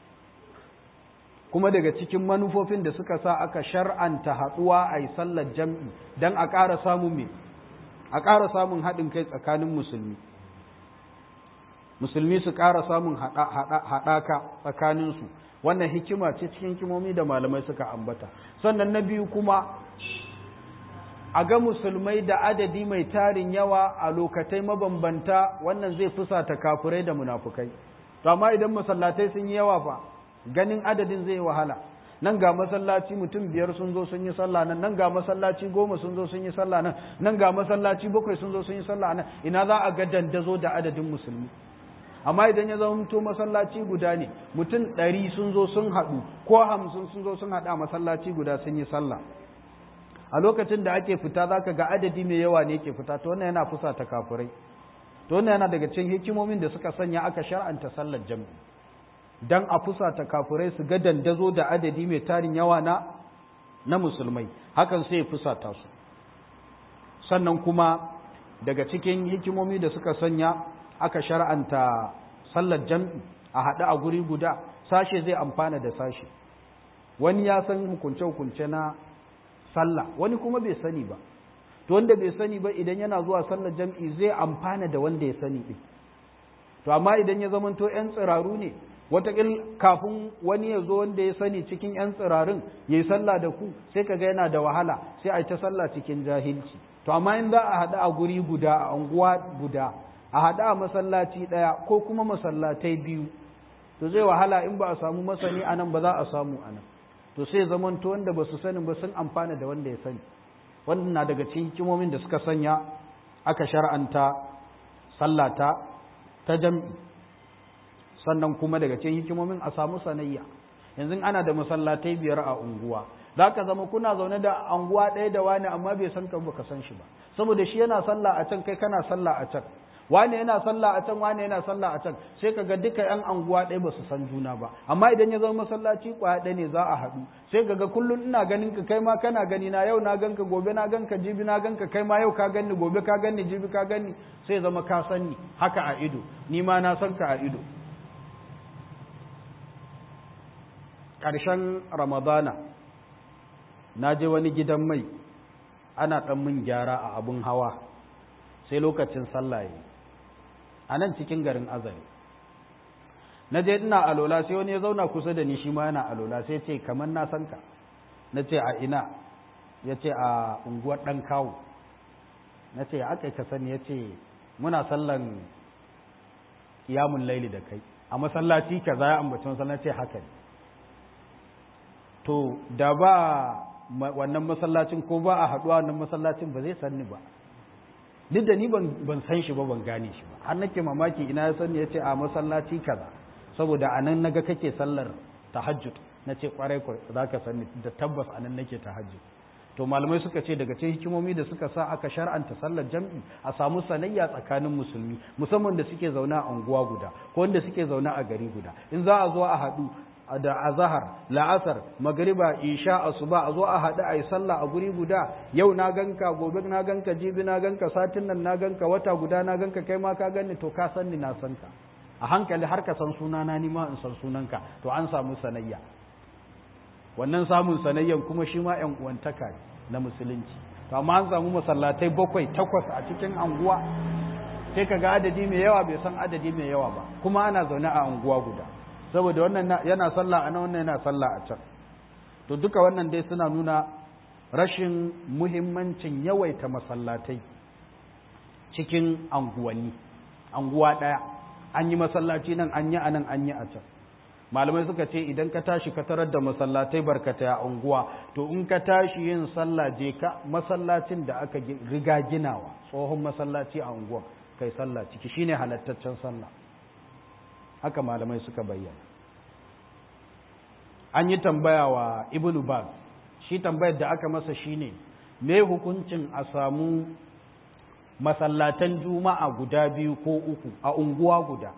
kuma daga cikin manufofin da suka sa aka shar'anta haɗuwa a yi sallar jam'i don a ƙara samun me a ƙara samun haɗin kai tsakanin musulmi musulmi su ƙara samun haɗaka tsakaninsu wannan hikima ce cikin hikimomi da malamai suka ambata sannan na biyu kuma a ga musulmai da adadi mai tarin yawa a lokatai mabambanta wannan zai fusata kafurai da munafukai to amma idan masallatai sun yi yawa fa ganin adadin zai wahala nan ga masallaci mutum biyar sun zo sun yi sallah nan nan ga masallaci goma sun zo sun yi sallah nan nan ga masallaci bakwai sun zo sun yi sallah nan ina za a ga dandazo da adadin musulmi amma idan ya zama to masallaci guda ne mutum ɗari sun zo sun haɗu ko hamsin sun zo sun haɗu a masallaci guda sun yi sallah a lokacin da ake fita za ka ga adadi mai yawa ne ke fita to wannan yana fusa ta kafurai to wannan yana daga cikin hikimomin da suka sanya aka shar'anta sallar jam'i dan a fusa ta kafurai su ga dandazo da adadi mai tarin yawa na na musulmai hakan sai ya fusata su sannan kuma daga cikin hikimomi da suka sanya aka shar'anta sallar jam'i a haɗu a guri guda sashe zai amfana da sashe wani ya san hukunce-hukunce na sallah wani kuma bai sani ba to wanda bai sani ba idan yana zuwa sallar jam'i zai amfana da wanda ya sani ɗin to amma idan ya zamanto 'yan tsiraru ne watakil kafin wani ya zo wanda ya sani cikin 'yan tsirarin ya yi sallah da ku sai ka ga yana da wahala sai a yi ta sallah cikin jahilci to amma in za a haɗu a guri guda a unguwa guda a haɗu a masallaci ɗaya ko kuma masallatai biyu to zai wahala in ba a samu masani a nan ba za a samu a nan to sai zamanto wanda ba su sani ba sun amfana da wanda ya sani wannan na daga cikin hikimomin da suka sanya aka shar'anta sallata ta jam'i sannan kuma daga cikin hikimomin a samu sanayya yanzu ana da masallatai biyar a unguwa za ka zama kuna zaune da anguwa ɗaya da wani amma bai san ka baka san shi ba saboda shi yana sallah a can kai kana sallah a can wani yana sallah a can wani yana sallah a can sai ka ga duka yan anguwa ɗaya ba su san juna ba amma idan ya zama masallaci kwaya ɗaya ne za a haɗu sai ka ga kullum ina ganin ka kai ma kana gani na yau na ganka gobe na ganka jibi na ganka kai ma yau ka ganni gobe ka ganni jibi ka ganni sai zama ka sani haka a ido ni ma na san ka a ido ƙarshen ramadana na je wani gidan mai ana ɗan min gyara a abin hawa sai lokacin sallah yi a nan cikin garin azari na je ina alola sai wani ya zauna kusa da ni shi ma yana alola sai ce kamar na san ka na ce a ina ya ce a unguwar ɗan kawo na ce aka ka sani ya ce muna sallan kiyamun laili da kai a masallaci ka za ya ambaci masallaci haka ne to da ba wannan masallacin ko ba a haɗuwa wannan masallacin ba zai sanni ba duk da ni ban san shi ba ban gane shi ba har nake mamaki ina ya sani ya ce a masallaci kaza saboda a nan naga kake sallar tahajjud na ce kwarai za ka sani da tabbas a nan nake tahajjud to malamai suka ce daga cikin hikimomi da suka sa aka shar'anta sallar jam'i a samu sanayya tsakanin musulmi musamman da suke zaune a unguwa guda ko wanda suke zaune a gari guda in za a zo a haɗu da azahar la'asar magariba isha asuba a zo a haɗu a yi sallah a guri guda yau na ganka gobe na ganka jibi na ganka satin nan na ganka wata guda na ganka kai ma ka ganni to ka san ni na san ka a hankali har ka san sunana ni ma in san sunanka to an samu sanayya wannan samun sanayyan kuma shi ma yan uwantaka na musulunci to amma an samu masallatai bakwai takwas a cikin anguwa sai ka ga adadi mai yawa bai san adadi mai yawa ba kuma ana zaune a anguwa guda saboda wannan yana sallah a nan wannan yana sallah a can to duka wannan dai suna nuna rashin muhimmancin yawaita masallatai cikin anguwanni anguwa ɗaya an yi masallaci nan an yi a nan an yi a can malamai suka ce idan ka tashi ka tarar da masallatai barkata a unguwa to in ka tashi yin sallah je ka masallacin da aka riga ginawa tsohon masallaci a unguwa kai sallah ciki shine halattaccen sallah haka malamai suka bayyana an yi tambaya wa ibnu baz shi tambayar da aka masa shine me hukuncin a samu masallatan juma'a guda biyu ko uku a unguwa guda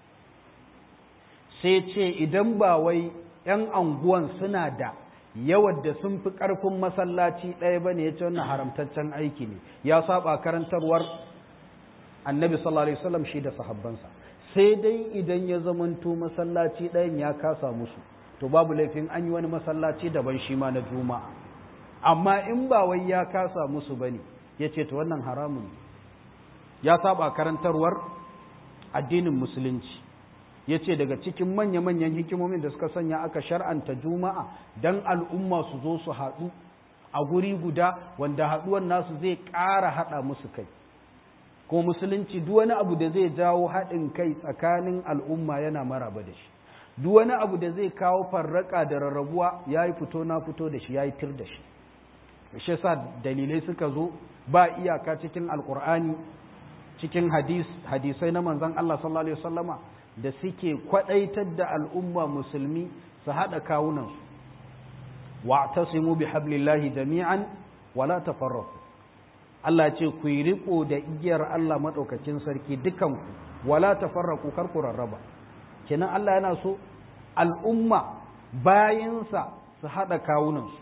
sai ce idan ba wai 'yan anguwan suna da yawan da sun fi ƙarfin masallaci ɗaya ba ne ya ce wannan haramtaccen aiki ne ya saba karantarwar annabi sallallahu alaihi wasallam shi da sahabbansa sai dai idan ya zamanto masallaci ɗayan ya kasa musu to babu laifin an yi wani masallaci daban shi ma na juma'a amma in ba wai ya kasa musu bane ya ce to wannan haramun ya saba karantarwar addinin musulunci ya ce daga cikin manya-manyan hikimomin da suka sanya aka shar'anta juma'a don al'umma su zo su haɗu a guri guda wanda haɗuwan nasu zai ƙara haɗa musu kai ko musulunci duk wani abu da zai jawo haɗin kai tsakanin al'umma yana maraba da shi duk wani abu da zai kawo farraka da rarrabuwa ya yi fito na fito da shi ya yi tir da shi shi sa dalilai suka zo ba iyaka cikin alkur'ani cikin hadis hadisai na manzon Allah sallallahu alaihi wasallama da suke kwadaitar da al'umma musulmi su haɗa kawunansu wa'tasimu bi hablillahi jami'an wala tafarraqu Allah ce ku yi riko da igiyar Allah madaukakin sarki dukanku wala tafarraqu kar ku rarraba kenan Allah yana so al'umma bayinsa su haɗa kawunansu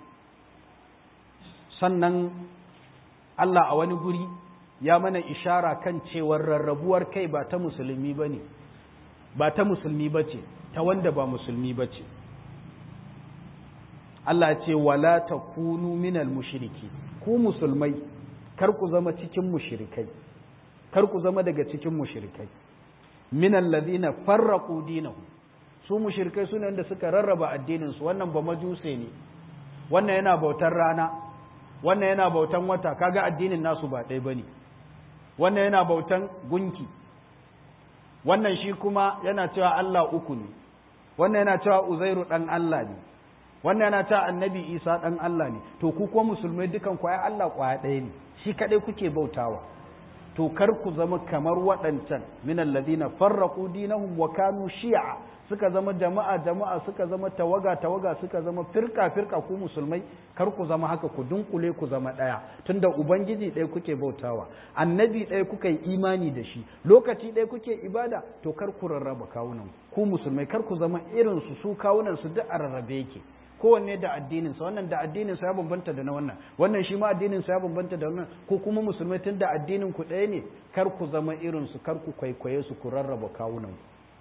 sannan Allah a wani guri ya mana ishara kan cewar rarrabuwar kai ba ta musulmi ba ne ba ta musulmi ba ce ta wanda ba musulmi ba ce Allah ce wala ta kunu minal mushiriki ku musulmai kar ku zama cikin mushirikai kar ku zama daga cikin mushirikai minal ladina farraqu dinahum su mushirikai sune wanda suka rarraba addinin su wannan ba majuse ne wannan yana bautar rana wannan yana bautan wata kaga addinin nasu ba ɗaya bane wannan yana bautan gunki wannan shi kuma yana cewa Allah uku ne wannan yana cewa Uzairu dan Allah ne wannan yana cewa Annabi Isa dan Allah ne to ku kuma musulmai dukan ku ai Allah kwaya ɗaya ne shi kadai kuke bautawa to kar ku zama kamar waɗancan min alladhina farraqu dinahum wa kanu shi'a suka zama jama'a jama'a suka zama tawaga tawaga suka zama firka firka ku musulmai kar ku zama haka ku dunkule ku zama ɗaya tunda ubangiji ɗaya kuke bautawa annabi ɗaya kuka yi imani da shi lokaci ɗaya kuke ibada to kar ku rarraba kawunan ku musulmai kar ku zama irin su su kawunan su duk a rarrabe yake kowanne da addininsa wannan da addininsa ya bambanta da na wannan wannan shi ma addininsa ya bambanta da wannan ko kuma musulmai tun da addinin ku ɗaya ne kar ku zama irin su kar ku kwaikwaye su ku rarraba kawunan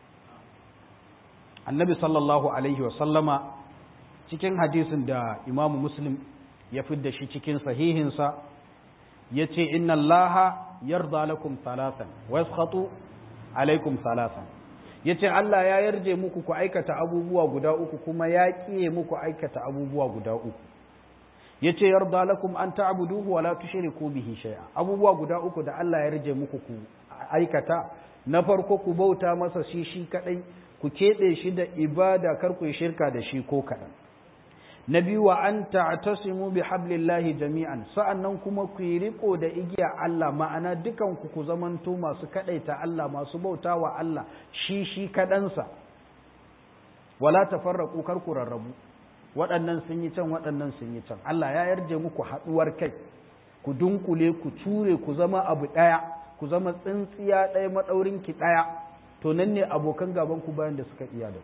annabi sallallahu alaihi wa sallama cikin hadisin da imamu muslim ya fidda shi cikin sahihinsa ya ce inna allaha yarda lakum salatan wa yaskhatu alaikum salatan ya ce Allah ya yarje muku ku aikata abubuwa guda uku kuma ya ƙiye muku aikata abubuwa guda uku ya ce yarda lakum an ta'buduhu wa la tushriku bihi shay'a abubuwa guda uku da Allah ya yarje muku ku aikata na farko ku bauta masa shi shi kadai ku keɓe shi da ibada kar ku yi shirka da shi ko kaɗan na biyu wa an ta'tasimu bi hablillahi jami'an sa'annan kuma ku yi riko da igiya Allah ma'ana dukan ku ku zamanto masu kadaita Allah masu bauta wa Allah shi shi kadansa wala tafarraqu kar ku rarrabu waɗannan sun yi can waɗannan sun yi can Allah ya yarje muku haɗuwar kai ku dunkule ku ture ku zama abu ɗaya ku zama tsintsiya ɗaya maɗaurin ki ɗaya to nan ne abokan gaban ku bayan da suka iya da ku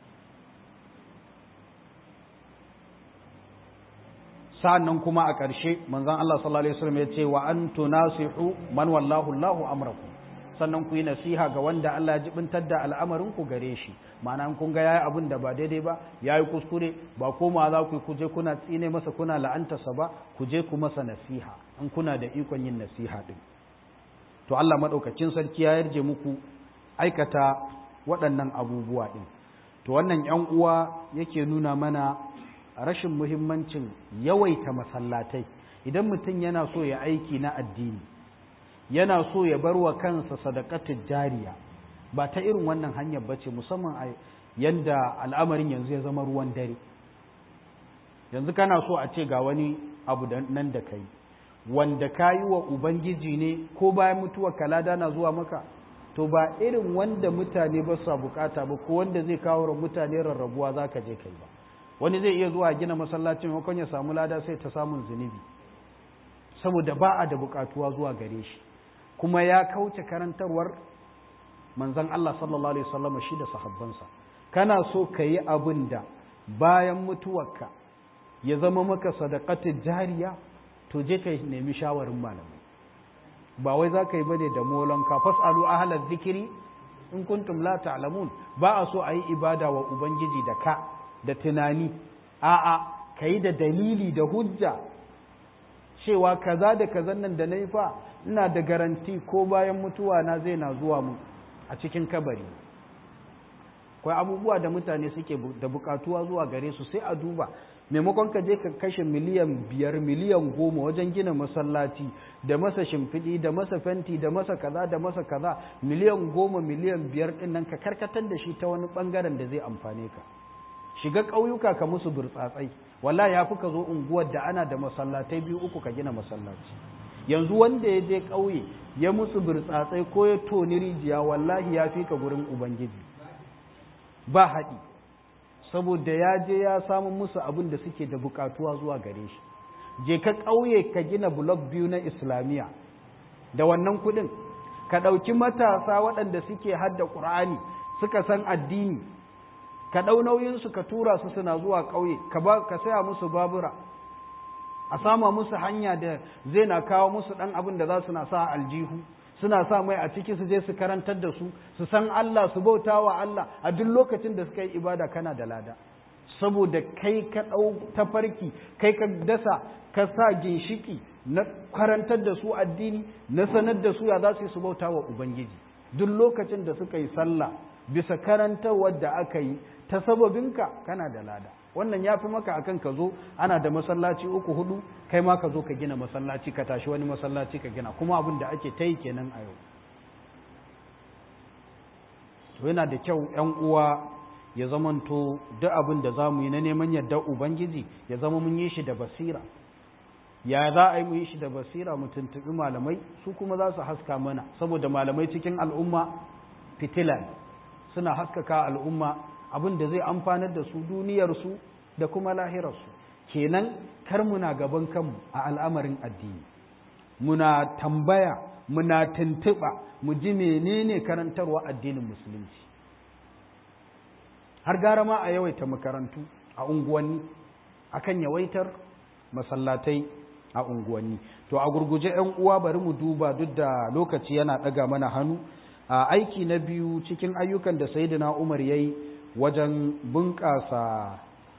sa'annan kuma a ƙarshe manzon Allah sallallahu alaihi wasallam ya ce wa an tunasihu man wallahu Allahu amrakum sannan ku yi nasiha ga wanda Allah ya jibintar da al'amarin ku gare shi ma'ana kun ga yayi abin da ba daidai ba yayi kuskure ba koma za ku kuje kuna tsine masa kuna la'antarsa ba ku je ku masa nasiha in kuna da ikon yin nasiha din to Allah madaukakin sarki ya yarje muku aikata waɗannan abubuwa din to wannan yan uwa yake nuna mana rashin muhimmancin yawaita masallatai idan mutum yana so ya aiki na addini yana so ya bar wa kansa sadakatun jariya ba ta irin wannan hanyar bace musamman a yanda al'amarin yanzu ya zama ruwan dare yanzu kana so a ce ga wani abu nan da kai wanda ka yi wa ubangiji ne ko bayan mutuwar kalada na zuwa maka to ba irin wanda mutane ba su bukata ba ko wanda zai kawo mutane rarrabuwa za ka je kai ba wani zai iya zuwa gina masallacin maimakon ya samu lada sai ta samun zunubi saboda ba a da bukatuwa zuwa gare shi kuma ya kauce karantarwar manzon Allah sallallahu alaihi wasallam shi da sahabbansa kana so ka yi abin da bayan mutuwarka ya zama maka sadaqatul jariya to je ka nemi shawarin malamai ba wai za ka yi bane da molonka fasalu ahlaz zikiri in kuntum la ta'lamun ba a so a yi ibada wa ubangiji da ka da tunani a'a ka yi da dalili da hujja cewa kaza da kazan nan da na yi fa ina da garanti ko bayan mutuwa na zai na zuwa mu a cikin kabari kwai abubuwa da mutane suke da bukatuwa zuwa gare su sai a duba maimakon ka je ka kashe miliyan biyar miliyan goma wajen gina masallaci da masa shimfiɗi da masa fenti da masa kaza da masa kaza miliyan goma miliyan biyar ɗin nan ka karkatar da shi ta wani ɓangaren da zai amfane ka shiga ƙauyuka ka musu burtsatsai wallahi ya fi ka zo unguwar da ana da masallatai biyu uku ka gina masallaci yanzu wanda ya je ƙauye ya musu burtsatsai ko ya toni rijiya wallahi ya fi ka gurin ubangiji ba haɗi saboda ya je ya samu musu abin da suke da bukatuwa zuwa gare shi je ka ƙauye ka gina blok biyu na islamiyya da wannan kuɗin ka ɗauki matasa waɗanda suke hadda ƙur'ani suka san addini ka ɗau nauyinsu ka tura su suna zuwa ƙauye ka saya musu babura a sama musu hanya da zai na kawo musu ɗan abin da za su na sa aljihu suna sa mai a ciki su je su karantar da su su san Allah su bauta wa Allah a duk lokacin da suka yi ibada kana da lada saboda kai ka ɗau tafarki kai ka dasa ka sa ginshiki na karantar da su addini na sanar da su ya za su yi su bauta wa Ubangiji duk lokacin da suka yi sallah bisa karantarwar da aka yi ta sababinka kana da lada wannan ya fi maka akan ka zo ana da masallaci uku hudu kai ma ka zo ka gina masallaci ka tashi wani masallaci ka gina kuma abin da ake ta yi kenan a yau to yana da kyau yan uwa ya zamanto duk abin da za mu yi na neman yadda ubangiji ya zama mun yi shi da basira ya za a yi mu yi shi da basira mu tuntuɓi malamai su kuma za su haska mana saboda malamai cikin al'umma fitila suna haskaka al'umma abin da zai amfanar da su duniyarsu da kuma lahirarsu kenan kar muna gaban kanmu a al'amarin addini muna tambaya muna tuntuɓa mu ji menene karantarwa addinin musulunci har gara ma a yawaita makarantu a unguwanni akan yawaitar masallatai a unguwanni to a gurguje 'yan uwa bari mu duba duk da lokaci yana ɗaga mana hannu a aiki na biyu cikin ayyukan da sayyidina umar ya yi wajen bunƙasa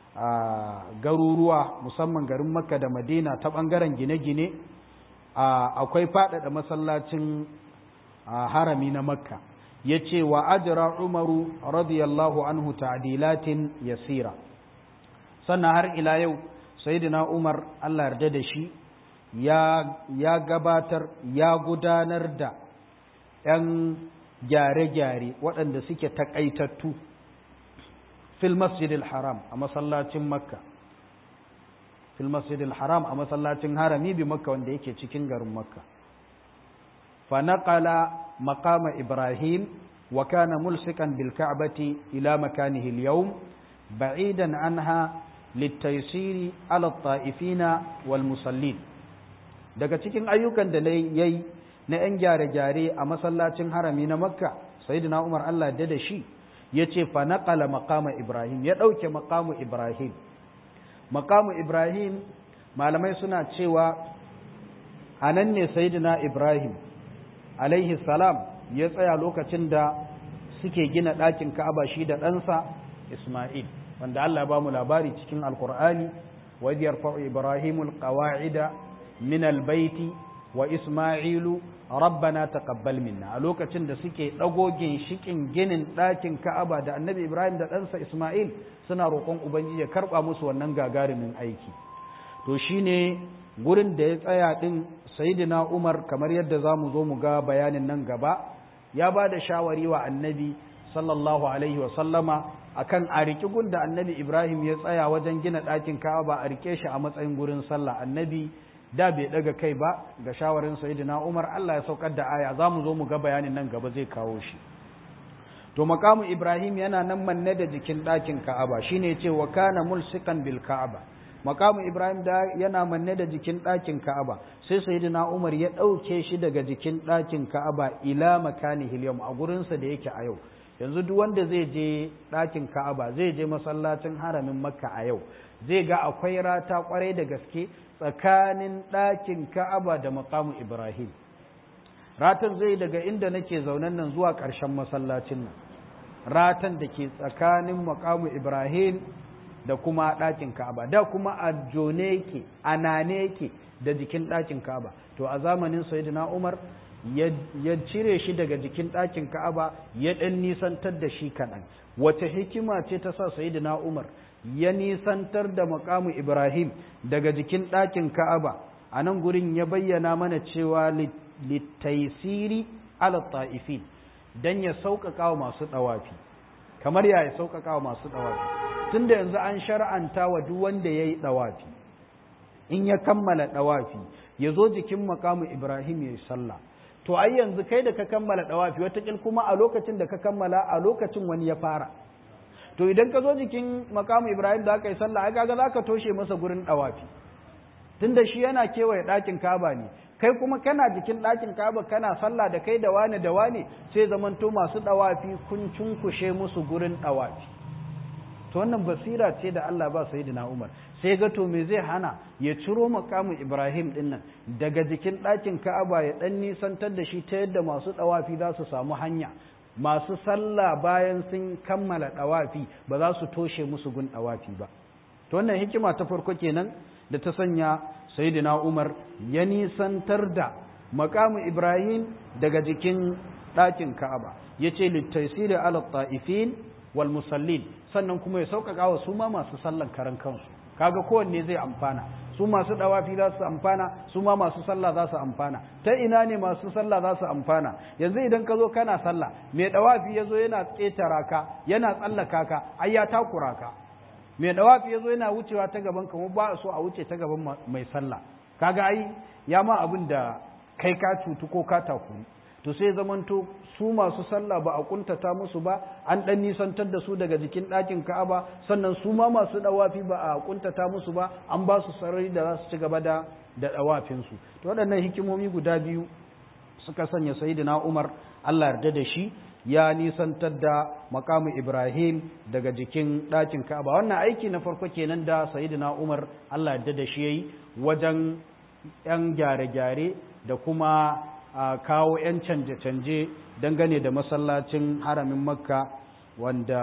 garuruwa musamman garin makka da madina ta ɓangaren gine-gine akwai faɗaɗa masallacin harami na makka ya ce wa ajira umaru radiyallahu anhu ta'dilatin yasira sannan har ila yau sayyidina umar allah yarda da shi ya gabatar ya gudanar da 'yan gyare-gyare waɗanda suke taƙaitattu fil masjidil haram a masallacin makka fil masjidil haram a masallacin harami bi makka wanda yake cikin garin makka fa naqala maqama ibrahim wa kana mulsikan bil ka'bati ila makanihi al yawm ba'idan anha litaysiri ala at-ta'ifina wal musallin daga cikin ayyukan da yayi na 'yan gyare-gyare a masallacin harami na makka sayyidina umar allah da da shi ya ce fa naƙala maƙama ibrahim ya ɗauke maƙamu ibrahim maƙamu ibrahim malamai suna cewa a nan ne sayyidina ibrahim alaihi salam ya tsaya lokacin da suke gina ɗakin ka'aba shi da ɗansa isma'il wanda allah ba mu labari cikin alkur'ani wa yarfa'u ibrahimul qawa'ida min albaiti wa isma'ilu rabbana taqabbal minna a lokacin da suke dago ginshikin ginin ɗakin Ka'aba da Annabi Ibrahim da ɗansa Isma'il suna roƙon Ubangiji ya karɓa musu wannan gagarumin aiki to shine gurin da ya tsaya din Sayyidina Umar kamar yadda zamu zo mu ga bayanin nan gaba ya ba da shawari wa Annabi sallallahu alaihi wa sallama akan a riƙi gun da Annabi Ibrahim ya tsaya wajen gina ɗakin Ka'aba a rike shi a matsayin gurin sallah Annabi da bai daga kai ba ga shawarin sayyidina Umar Allah ya saukar da aya zamu zo mu ga bayanin nan gaba zai kawo shi to makamu Ibrahim yana nan manne da jikin ɗakin Ka'aba shine yace wa kana mulsikan bil Ka'aba makamu Ibrahim da yana manne da jikin ɗakin Ka'aba sai sayyidina Umar ya ɗauke shi daga jikin ɗakin Ka'aba ila makanihi al a gurin sa da yake a yau yanzu duk wanda zai je ɗakin Ka'aba zai je masallacin haramin Makka a yau zai ga akwai rata kwarai da gaske tsakanin ɗakin Ka'aba da makamu Ibrahim. Ratan zai daga inda nake zaunan nan zuwa ƙarshen masallacin nan. Ratan da ke tsakanin makamu Ibrahim da kuma ɗakin Ka'aba. Da kuma a jone yake, a nane yake da jikin ɗakin Ka'aba. To a zamanin Sayyidina Umar ya cire shi daga jikin ɗakin Ka'aba ya ɗan nisantar da shi kaɗan. Wace hikima ce ta sa Sayyidina Umar ya nisantar da makamu Ibrahim daga jikin ɗakin Ka'aba a nan gurin ya bayyana mana cewa littaisiri ala ta'ifin don ya sauƙaƙa wa masu ɗawafi kamar ya sauƙaƙa wa masu ɗawafi tun da yanzu an shar'anta wa duk wanda ya yi ɗawafi in ya kammala ɗawafi ya zo jikin makamu Ibrahim ya yi sallah to ai yanzu kai da ka kammala ɗawafi wataƙil kuma a lokacin da ka kammala a lokacin wani ya fara to idan ka zo jikin makamu ibrahim da aka yi sallah ai kaga zaka toshe masa gurin dawafi tunda shi yana kewaye ɗakin kaba ne kai kuma kana jikin ɗakin kaba kana sallah da kai da wani da wani sai zamanto masu dawafi kun cunkushe musu gurin dawafi to wannan basira ce da Allah ba sayyidina Umar sai ga to me zai hana ya ciro makamin Ibrahim din nan daga jikin ɗakin Ka'aba ya dan nisantar da shi ta yadda masu dawafi za su samu hanya masu sallah bayan sun kammala dawafi ba za su toshe musu gun dawafi ba to wannan hikima ta farko kenan da ta sanya sayyidina Umar ya nisantar da makamin Ibrahim daga jikin ɗakin Ka'aba yace littaysiri ala ta'ifin wal musallin sannan kuma ya sauƙaƙa wa su ma masu sallan karan kansu kaga kowanne zai amfana su masu dawafi za su amfana su ma masu sallah za su amfana ta ina ne masu sallah za su amfana yanzu idan ka zo kana sallah mai dawafi ya zo yana ƙetara ka yana tsallaka ka ai ya takura ka mai dawafi ya zo yana wucewa ta gaban ka ba a so a wuce ta gaban mai sallah kaga ai ya ma abin da kai ka cutu ko ka takuru to sai zamanto su masu sallah ba a kuntata musu ba an dan nisantar da su daga jikin ɗakin Ka'aba sannan su ma masu dawafi ba a kuntata musu ba an ba su sarari da za su ci gaba da da dawafin su to waɗannan hikimomi guda biyu suka sanya sayyidina Umar Allah yarda da shi ya nisantar da makamu Ibrahim daga jikin ɗakin Ka'aba wannan aiki na farko kenan da sayyidina Umar Allah yarda da shi yayi wajen yan gyare-gyare da kuma a kawo 'yan canje-canje dangane da masallacin haramin makka wanda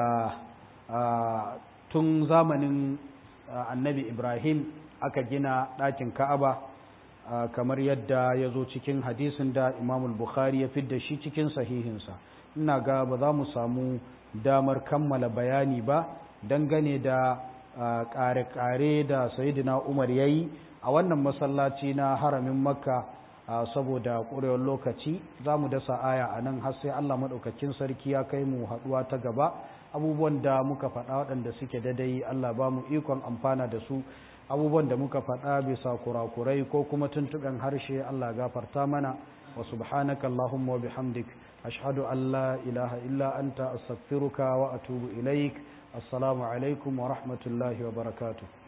tun zamanin annabi ibrahim aka gina ɗakin ka'aba kamar yadda ya zo cikin hadisin da imamul bukhari ya fidda shi cikin sahihinsa ina ga ba za mu samu damar kammala bayani ba dangane da ƙare-ƙare da sayidina umar ya yi a wannan masallaci na haramin makka saboda ƙurewar lokaci za mu dasa aya a nan har sai Allah maɗaukakin sarki ya kai mu haɗuwa ta gaba abubuwan da muka faɗa waɗanda suke dadai Allah ba mu ikon amfana da su abubuwan da muka faɗa bisa kurakurai ko kuma tuntuɓen harshe Allah gafarta mana wa subhanaka Allahumma wa bihamdik ashhadu an la ilaha illa anta astaghfiruka wa atubu ilaik assalamu alaikum wa rahmatullahi wa barakatuh